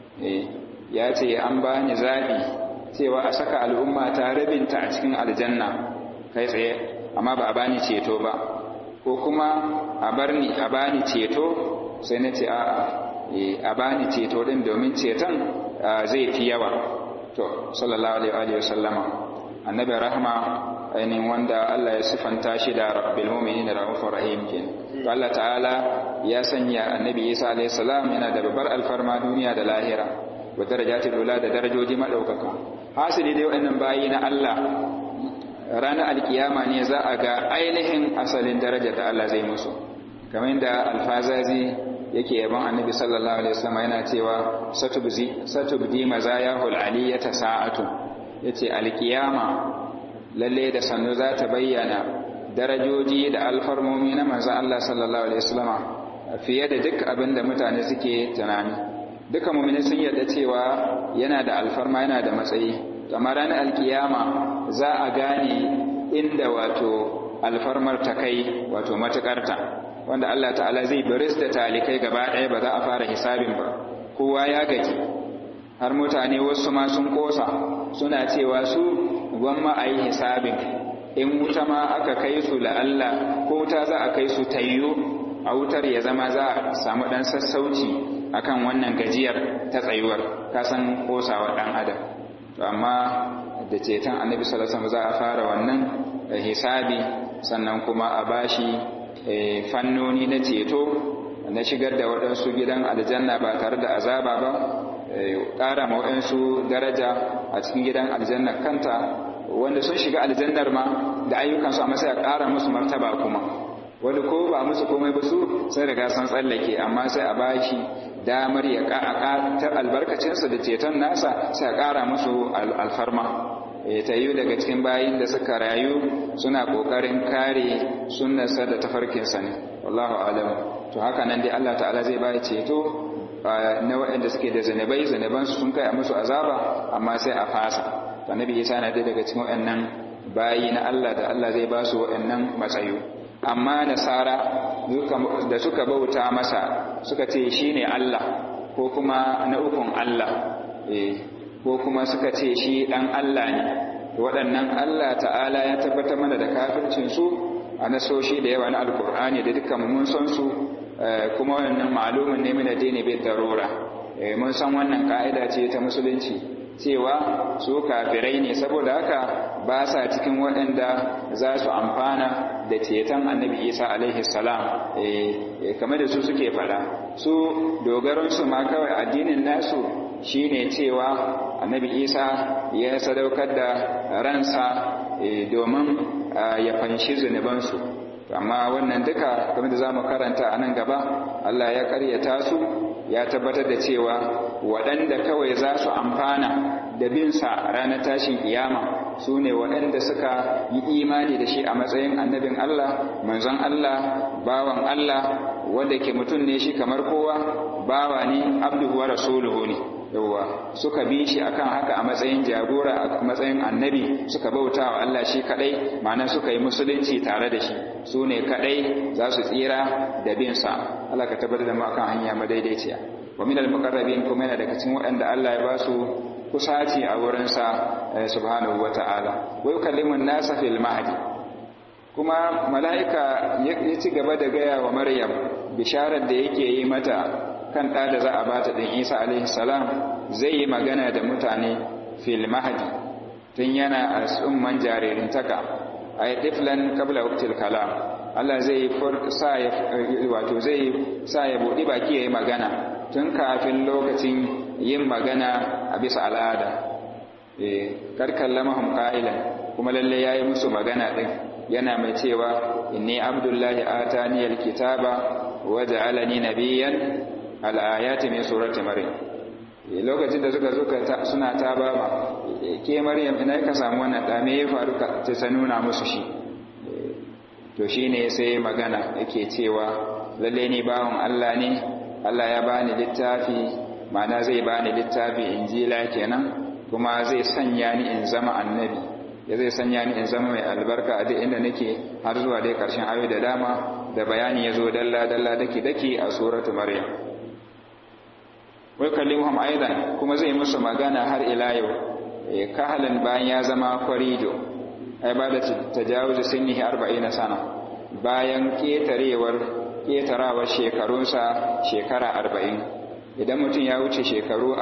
ya ce an ba ni zaɓi cewa a saka al'umma ta rabinta a cikin aljanna kai tsaye amma ba a bani ceto ba ko kuma a bar ni a bani ceto sai na ce a'a a bani ceto din domin ceton zai fi yawa to sallallahu alaihi wa sallama annabi rahma ainihin wanda Allah ya sifanta shi da rabbil mu'minin da rahufur rahim kenan to Allah ta'ala ya sanya annabi Isa alaihi salam yana da babbar alfarma duniya da lahira wa darajatul ula da darajoji madaukaka hasili dai wannan bayi na Allah ranar alkiyama ne za a ga ainihin asalin daraja da Allah zai musu kamar da alfazazi yake yaban annabi sallallahu alaihi wasallam yana cewa satubzi satubdi mazayahul aliyata sa'atu yace alkiyama lalle da sannu za ta bayyana darajoji da alfarmomi na manzon Allah sallallahu alaihi wasallam fiye da duk abin da mutane suke tunani duka mu'mini sun yarda cewa yana da alfarma yana da matsayi amma ranar alkiyama za a gane inda wato alfarmar ta kai wato matukarta wanda Allah ta'ala zai baris da talikai gaba ɗaya ba za a fara hisabin ba kowa ya gaji har mutane wasu ma sun kosa suna cewa su gwamma a yi hisabin in wuta ma aka kai su la'alla ko wuta za a kai su tayyo a wutar ya zama za a samu ɗan sassauci akan wannan gajiyar ta tsayuwar kasan kosawa ɗan adam to amma da ceton annabi sallallahu alaihi wasallam za a fara wannan hisabi sannan kuma a bashi fannoni na ceto na shigar da waɗansu gidan aljanna ba tare da azaba ba ƙara ma waɗansu daraja a cikin gidan aljanna kanta wanda sun shiga aljannar ma da ayyukansu amma sai a ƙara musu martaba kuma wani ko ba musu komai ba su sai riga san tsallake amma sai a bashi damar ya ta albarkacinsa da ceton nasa sai a ƙara musu alfarma ta yi daga cikin bayin da suka rayu suna ƙoƙarin kare sunnarsa da tafarkinsa ne wallahu alam to haka nan dai Allah ta'ala zai bai ceto na waɗanda suke da zanabai zanabansu sun kai a musu azaba amma sai a fasa annabi Isa na dai daga cikin waɗannan bayi na Allah da Allah zai ba su waɗannan matsayi amma nasara da suka bauta masa suka ce shine Allah ko kuma na ukun Allah ko kuma suka ce shi ɗan Allah ne waɗannan Allah ta'ala ya tabbatar mana da kafircinsu a nasoshi da yawa na alkur'ani da dukkan mun san su kuma wannan malumin ne min addini bai darura mun san wannan ka'ida ce ta musulunci cewa su kafirai ne saboda haka ba sa cikin waɗanda za su amfana da ceton annabi isa alaihi salam kamar da su suke fada su dogaransu ma kawai addinin nasu shine cewa annabi isa ya sadaukar da ransa domin ya fanshi zunubansu amma wannan duka kamar da za mu karanta a nan gaba allah ya karyata su ya tabbatar da cewa waɗanda kawai za su amfana da binsa ranar tashin kiyama su ne waɗanda suka yi imani da shi a matsayin annabin Allah manzon Allah bawan Allah wanda ke mutum ne shi kamar kowa bawa ne abduhu wa rasuluhu ne yawwa suka bi shi akan haka a matsayin jagora a matsayin annabi suka bauta wa Allah shi kadai ma'ana suka yi musulunci tare da shi su ne kadai za su tsira da bin sa Allah ka tabbatar da mu akan hanya madaidaiciya wa minal muqarrabin kuma yana daga cikin waɗanda Allah ya ba su kusaci a wurin sa subhanahu wata'ala wa yukallimu an-nasa fil mahdi kuma mala'ika ya ci gaba da gaya wa Maryam bisharar da yake yi mata kan ɗa da za a bata ɗin isa alaihi salam zai yi magana da mutane fil mahdi tun yana a tsumman jaririntaka a yi ɗiflan kabla waktil kalam Allah zai sa ya wato zai sa ya buɗi baki ya yi magana tun kafin lokacin yin magana a bisa al'ada karkan lamahun ƙa'ilan kuma lalle ya yi musu magana ɗin yana mai cewa inni abdullahi ataniyar kitaba wa ja'alani nabiyyan al'ayati min surati maryam lokacin da suka zuka suna ta baba ke maryam ina ka samu wannan da me ya faru ka ta nuna musu shi to shine sai magana yake cewa lalle ni bawon Allah ne Allah ya bani littafi ma'ana zai bani littafi injila kenan kuma zai sanya ni in zama annabi ya zai sanya ni in zama mai albarka a duk inda nake har zuwa dai karshen ayoyi da dama da bayani ya zo dalla dalla dake dake a suratu maryam wai kallimuhum aidan kuma zai musu magana har ila yau kahalan bayan ya zama kwarido ai ba da tajawuzi sinnihi 40 sana bayan ketarewar ketarawar shekarunsa shekara 40 idan mutum ya wuce shekaru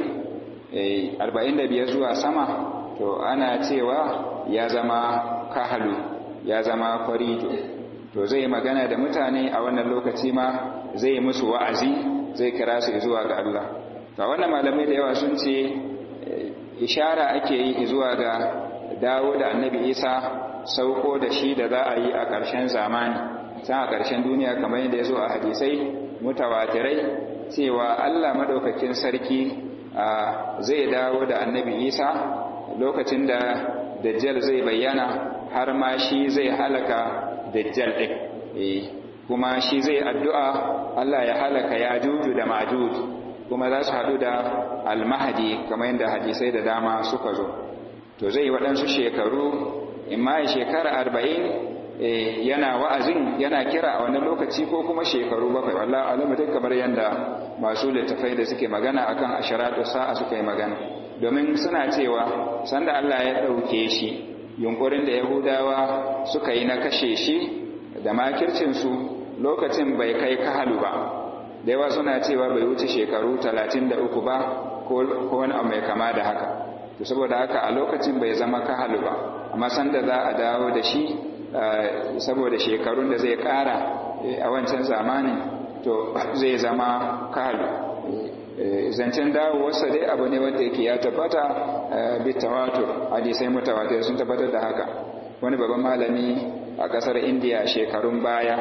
40 45 zuwa sama to ana cewa ya zama kahalu ya zama kwarido to zai magana da mutane a wannan lokaci ma zai musu wa'azi zai kira su zuwa ga Allah to wannan malamai da yawa sun ce ishara ake yi zuwa ga dawo da annabi Isa sauko da shi da za a yi a ƙarshen zamani can a ƙarshen duniya kamar yadda ya zo a hadisai mutawatirai cewa Allah madaukakin sarki zai dawo da annabi Isa lokacin da dajjal zai bayyana har ma shi zai halaka dajjal ɗin kuma shi zai addu'a Allah ya halaka ya juju da majuj kuma za su haɗu da almahadi kamar yadda hadisai da dama suka zo to zai waɗansu shekaru in ma shekara arba'in yana wa'azin yana kira a wannan lokaci ko kuma shekaru bakwai wallah alamu duk kamar yadda masu littafai da suke magana akan asharatu sa'a suka yi magana domin suna cewa sanda Allah ya ɗauke shi yunkurin da yahudawa suka yi na kashe shi da makircinsu lokacin bai kai kahalu ba da yawa suna cewa bai wuce shekaru talatin da uku ba ko wani abu mai kama da haka to saboda haka a lokacin bai zama kahalu ba amma sanda za a dawo da shi saboda shekarun da zai kara a wancan zamanin to zai zama kahalu zancen dawowarsa dai abu ne wanda yake ya tabbata bi tawatur hadisai mutawatir sun tabbatar da haka wani babban malami a kasar indiya shekarun baya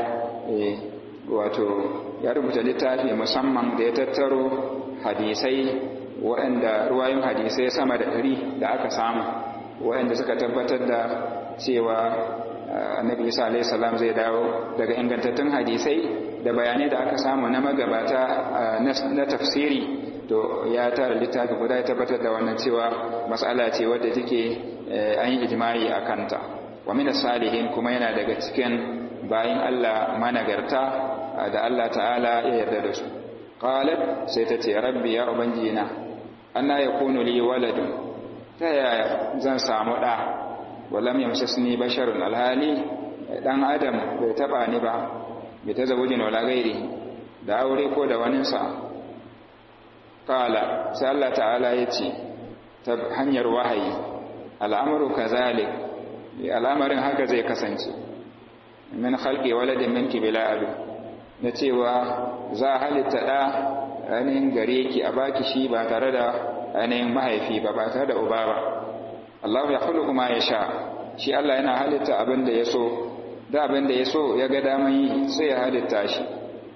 wato ya rubuta littafi musamman da ya tattaro hadisai waɗanda ruwayin hadisai sama da ɗari da aka samu waɗanda suka tabbatar da cewa annabi isa alaihi salam zai dawo daga ingantattun hadisai da bayanai da aka samu na magabata na tafsiri to ya tara littafi guda ya tabbatar da wannan cewa matsala ce wadda take an yi ijma'i a kanta wa min salihin kuma yana daga cikin bayin Allah managarta da Allah ta'ala ya yarda da su qalat sai ta ce rabbi ya ubangijina anna yakunu li waladun ta yaya zan samu da walam yamsasni basharun alhali dan adam bai taba ni ba bai ta zawujin wala gairi da aure ko da waninsa qala sai Allah ta'ala yace ta hanyar wahayi al'amru kazalik al'amarin haka zai kasance min khalqi waladin minki bila abi na cewa za a halitta da ainihin gare ki a baki shi ba tare da ainihin mahaifi ba ba tare da uba ba Allah ya khuluqu ma yasha shi Allah yana halitta abin da ya so da abin da ya so ya ga daman yi sai ya halitta shi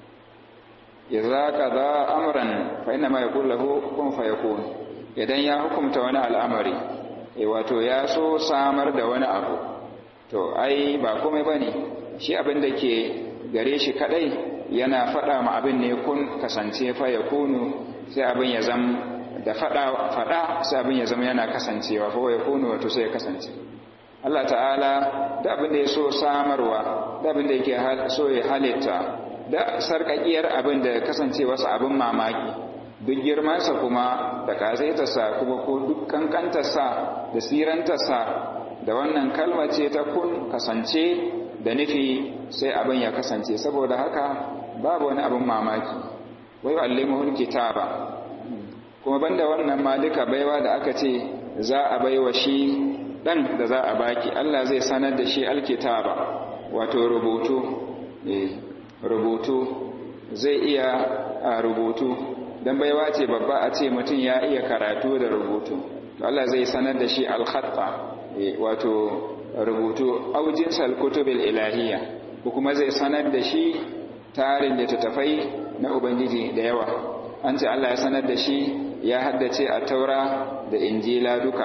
idza qada amran fa inna ma yaqulu lahu kun fayakun idan ya hukumta wani al'amari eh wato ya so samar da wani abu to ai ba komai bane shi abin da ke gare shi kadai yana fada ma abin ne kun kasance fa yakunu sai abin ya zam da fada fada sai abin ya zama yana kasancewa fa yakunu wato sai ya kasance Allah ta'ala da abin da ya so samarwa da abin da yake so ya halitta da sarkakiyar abin da kasance wasu abin mamaki duk girmansa kuma da kazaitarsa kuma ko duk kankantarsa da sirantarsa da wannan kalma ce ta kun kasance da nufi sai abin ya kasance saboda haka babu wani abin mamaki wai allimuhul kitaba kuma banda wannan ma duka baiwa da aka ce za a baiwa shi dan da za a baki Allah zai sanar da shi alkitaba wato rubutu eh rubutu zai iya a rubutu dan baiwa ce babba a ce mutum ya iya karatu da rubutu to Allah zai sanar da shi alkhatta eh wato rubutu aujin salkutubil ilahiyya ko kuma zai sanar da shi tarin da tafai na ubangiji da yawa an ce Allah ya sanar da shi ya haddace a taura da injila duka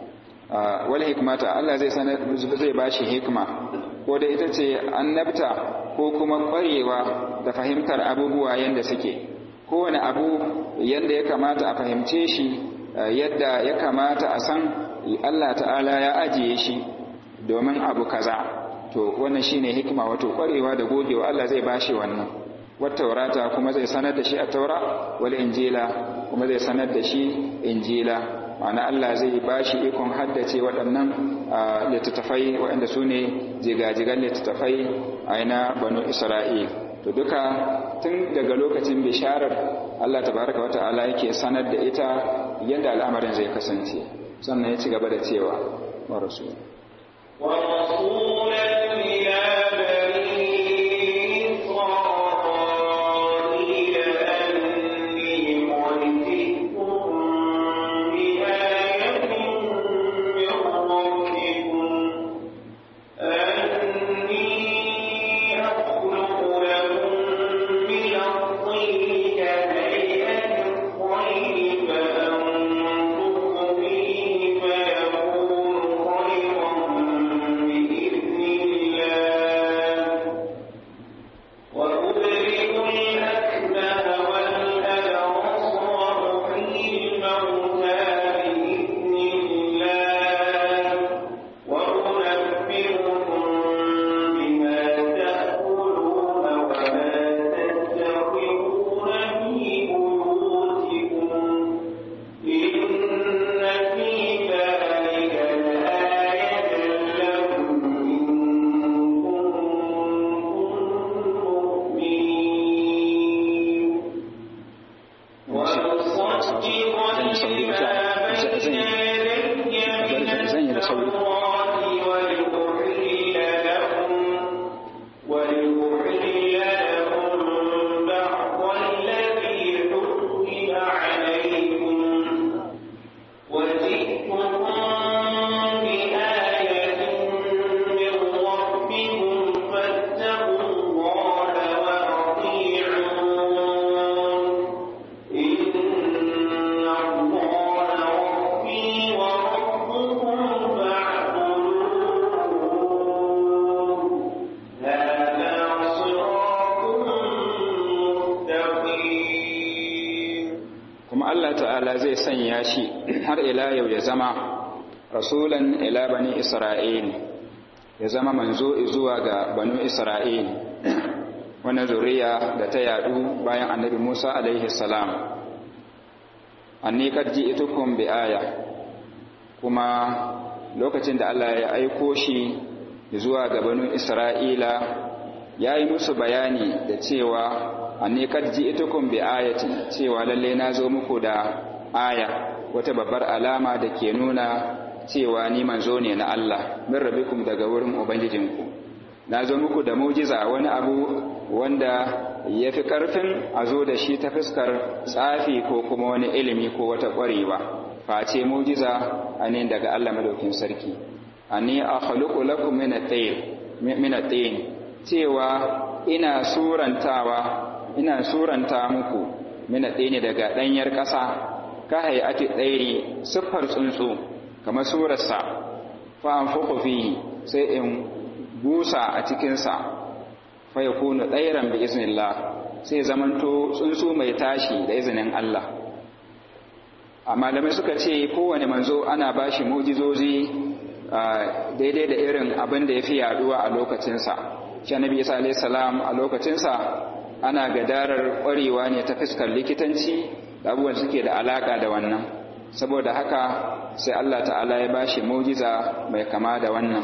wal hikmata Allah zai sanar zai bashi hikma ko da ita ce annabta ko kuma kwarewa da fahimtar abubuwa yanda suke kowane abu yanda ya kamata a fahimce shi yadda ya kamata a san Allah ta'ala ya ajiye shi domin abu kaza to wannan shine hikima wato kwarewa da gogewa Allah zai bashi wannan wattaurata kuma zai sanar da shi a taura wal injila kuma zai sanar da shi injila ma'ana Allah zai ba shi ikon haddace waɗannan littattafai waɗanda su ne jigajigan littattafai a yana banu isra'il to duka tun daga lokacin bisharar Allah tabaraka wata'ala yake sanar da ita yadda al'amarin zai kasance sannan ya ci gaba da cewa wa rasul wa rasulan ila zai sanya shi har ila yau ya zama rasulan ila bani isra'il ya zama manzo zuwa ga banu isra'il wannan zuriya da ta yadu bayan annabi Musa alaihi salam anni kad ji'tukum bi aya kuma lokacin da Allah ya aiko shi zuwa ga banu isra'ila ya yi musu bayani da cewa anni kad ji'tukum bi ayatin cewa lalle na zo muku da aya wata babbar alama da ke nuna cewa ni manzo ne na Allah min rabbikum daga wurin ubangijinku na zo muku da mujiza wani abu wanda ya fi ƙarfin a zo da shi ta fuskar tsafi ko kuma wani ilimi ko wata ƙwarewa face mujiza a ne daga Allah madaukin sarki ani a khaluqu lakum min at-tayr min at-tayn cewa ina surantawa ina suranta muku min at-tayn daga danyar ƙasa ka hayati tsairi siffar tsuntsu kamar surarsa fa anfuqu fihi sai in busa a cikinsa fa yakunu tsairan bi iznillah sai zamanto tsuntsu mai tashi da izinin Allah a malamai suka ce kowane manzo ana bashi mujizozi daidai da irin abin da ya fi yaduwa a lokacinsa shi annabi isa alayhi salam a lokacinsa ana gadarar ƙwarewa ne ta fuskar likitanci da abubuwan suke da alaka da wannan saboda haka sai Allah ta'ala ya bashi mujiza mai kama da wannan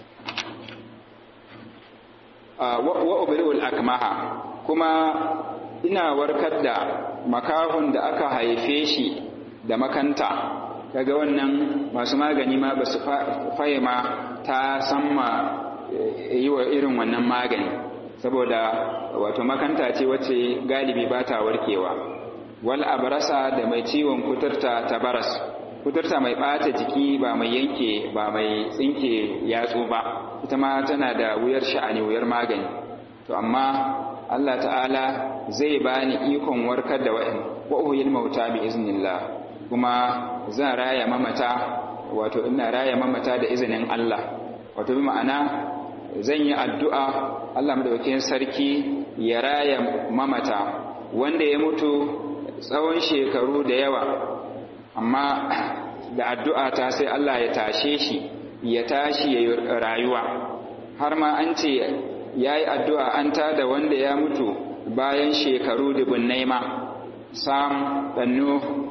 wa ubri'ul akmaha kuma ina warkar da makahun da aka haife shi da makanta kaga wannan masu magani ma ba su fahima ta samma yi wa irin wannan magani saboda wato makanta ce wacce galibi ba ta warkewa wal abrasa da mai ciwon kuturta ta baras kuturta mai ɓata jiki ba mai yanke ba mai tsinke yatsu ba ita ma tana da wuyar sha'ani wuyar magani to amma Allah ta'ala zai bani ikon warkar da wa'in wa uhil mauta bi iznillah kuma zan raya mamata wato ina raya mamata da izinin Allah wato bi ma'ana zan yi addu'a Allah madaukakin sarki ya raya mamata wanda ya mutu tsawon shekaru da yawa amma da addu'a ta sai Allah ya tashe shi ya tashi ya rayuwa har ma an ce ya yi addu'a an tada wanda ya mutu bayan shekaru dubunnai ma sam ɗannu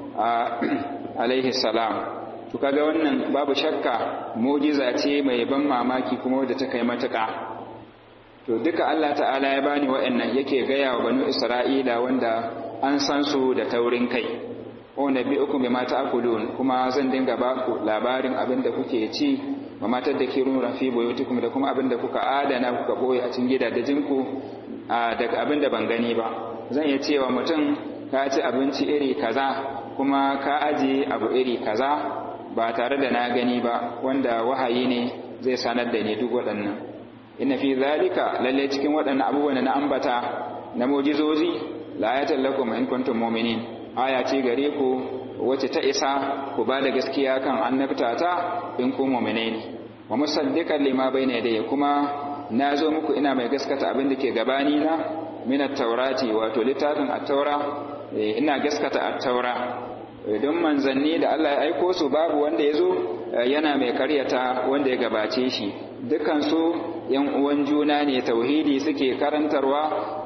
alaihi salam to kaga wannan babu shakka mujiza ce mai ban mamaki kuma wadda ta kai matuƙa to duka Allah ta'ala ya bani wa'annan yake gaya wa banu Isra'ila wanda an san su da taurin kai wa nabiyukum bima ta'kulun kuma zan dinga ba ku labarin abin da kuke ci wa matar da kirun rafi buyutikum da kuma abin da kuka adana kuka boye a cikin gidajen ku daga abin da ban gani ba zan iya cewa mutum ka ci abinci iri kaza kuma ka aje abu iri kaza ba tare da na gani ba wanda wahayi ne zai sanar da ni duk waɗannan inna fi zalika lalle cikin waɗannan abubuwan na ambata na mujizozi la ayatan lakum in kuntum mu'minin aya ce gare ku wacce ta isa ku ba da gaskiya kan annabta ta in ku mu'mine ne wa musaddiqan lima bayna yadayya kuma na zo muku ina mai gaskata abin da ke gabani na min at-taurati wato littafin at-taura ina gaskata at-taura don manzanni da Allah ya aiko su babu wanda ya zo yana mai karyata wanda ya gabace shi dukansu yan uwan juna ne tauhidi suke karantarwa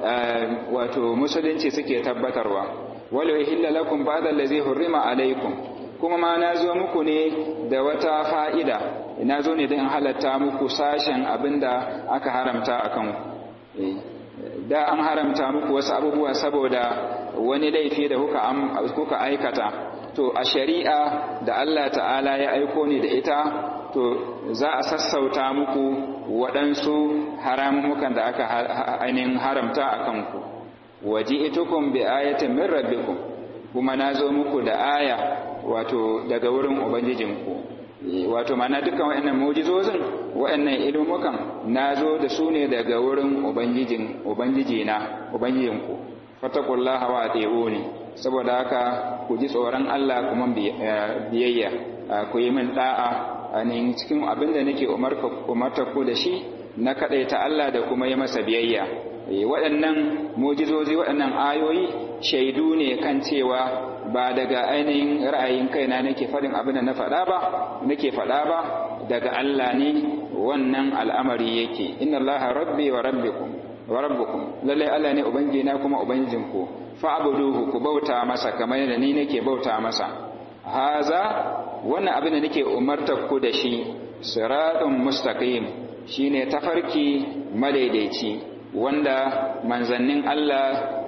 wato musulunci suke tabbatarwa wala uhilla lakum ba'da allazi hurrima alaikum kuma ma na zo muku ne da wata fa'ida na zo ne don halatta muku sashen abinda aka haramta akan ku da an haramta muku wasu abubuwa saboda wani laifi da kuka aikata to a shari'a da Allah ta'ala ya aiko ni da ita to za a sassauta muku waɗansu haramukan da aka ainihin haramta a kanku waje itukun bi ayatin min rabbikum kuma na zo muku da aya wato daga wurin ubangijinku wato mana dukkan waɗannan mujizozin waɗannan ilmukan na zo da su ne daga wurin ubangijin ubangijina ubangijinku fatakullaha wa ati'uni saboda haka ku ji tsoron Allah kuma biyayya ku yi min da'a ne cikin abin da nake umarta ku da shi na kaɗaita Allah da kuma yi masa biyayya waɗannan mujizozi waɗannan ayoyi shaidu ne kan cewa ba daga ainihin ra'ayin kaina nake faɗin abin da na faɗa ba nake faɗa ba daga Allah ne wannan al'amari yake inna Allah rabbi wa rabbikum wa rabbukum lalle Allah ne ubangijina kuma ubangijinku fa'buduhu ku bauta masa kamar yadda ni nake bauta masa haza wannan abin da nake umartar ku da shi siratun mustaqim shine tafarki madaidaici wanda manzannin Allah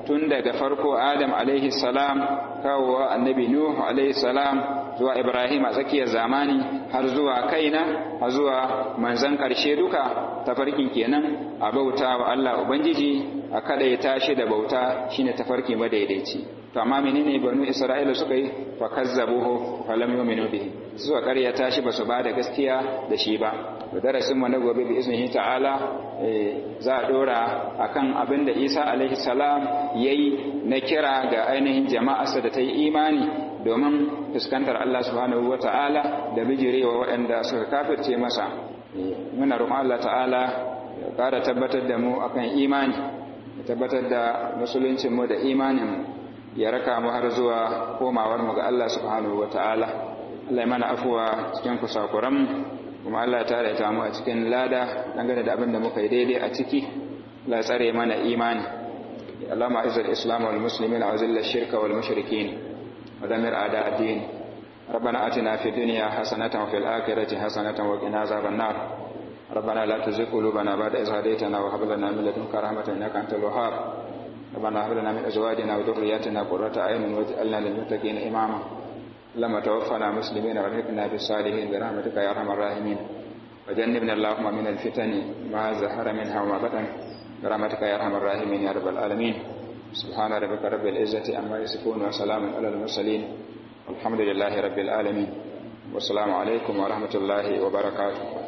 tun daga farko adam alaihi salam kawowa annabi nuhu alaihi salam zuwa ibrahim a tsakiyar zamani har zuwa kaina har zuwa manzan ƙarshe duka tafarkin kenan a bauta wa Allah ubangiji a kada ya tashi da bauta shine tafarki madaidaici to amma menene banu isra'ila suka yi fa kazzabuhu fa lam yu'minu bihi suka karya tashi basu ba da gaskiya da shi ba da darasin mu na gobe bi iznihi ta'ala za a dora akan abin da Isa alaihi salam yayi na kira ga ainihin jama'arsa da ta yi imani domin fuskantar Allah subhanahu ta'ala da bijirewa waɗanda suka kafirce masa muna roƙon Allah ta'ala ya ƙara tabbatar da mu akan imani ya tabbatar da musuluncin mu da imanin mu ya raka mu har zuwa komawar mu ga Allah subhanahu ta'ala. Allah ya mana afuwa cikin kusakuran mu kuma Allah ya tare ta mu a cikin lada dangane da abin da muka yi daidai a ciki Allah ya tsare mana imani اللهم اعز الاسلام والمسلمين واذل الشرك والمشركين ودمر اعداء الدين ربنا اتنا في الدنيا حسنه وفي الاخره حسنه وقنا عذاب النار ربنا لا تزغ قلوبنا بعد إذ هديتنا وهب لنا من لدنك رحمة إنك أنت الوهاب ربنا هب لنا من أزواجنا وذرياتنا قرة أعين واجعلنا للمتقين إماما لما توفنا مسلمين والحقنا بالصالحين برحمتك يا أرحم الراحمين وجنبنا اللهم من الفتن ما زهر منها وما بطن برحمتك يا أرحم الراحمين يا رب العالمين سبحان ربك رب العزة عما يصفون وسلام على المرسلين والحمد لله رب العالمين والسلام عليكم ورحمة الله وبركاته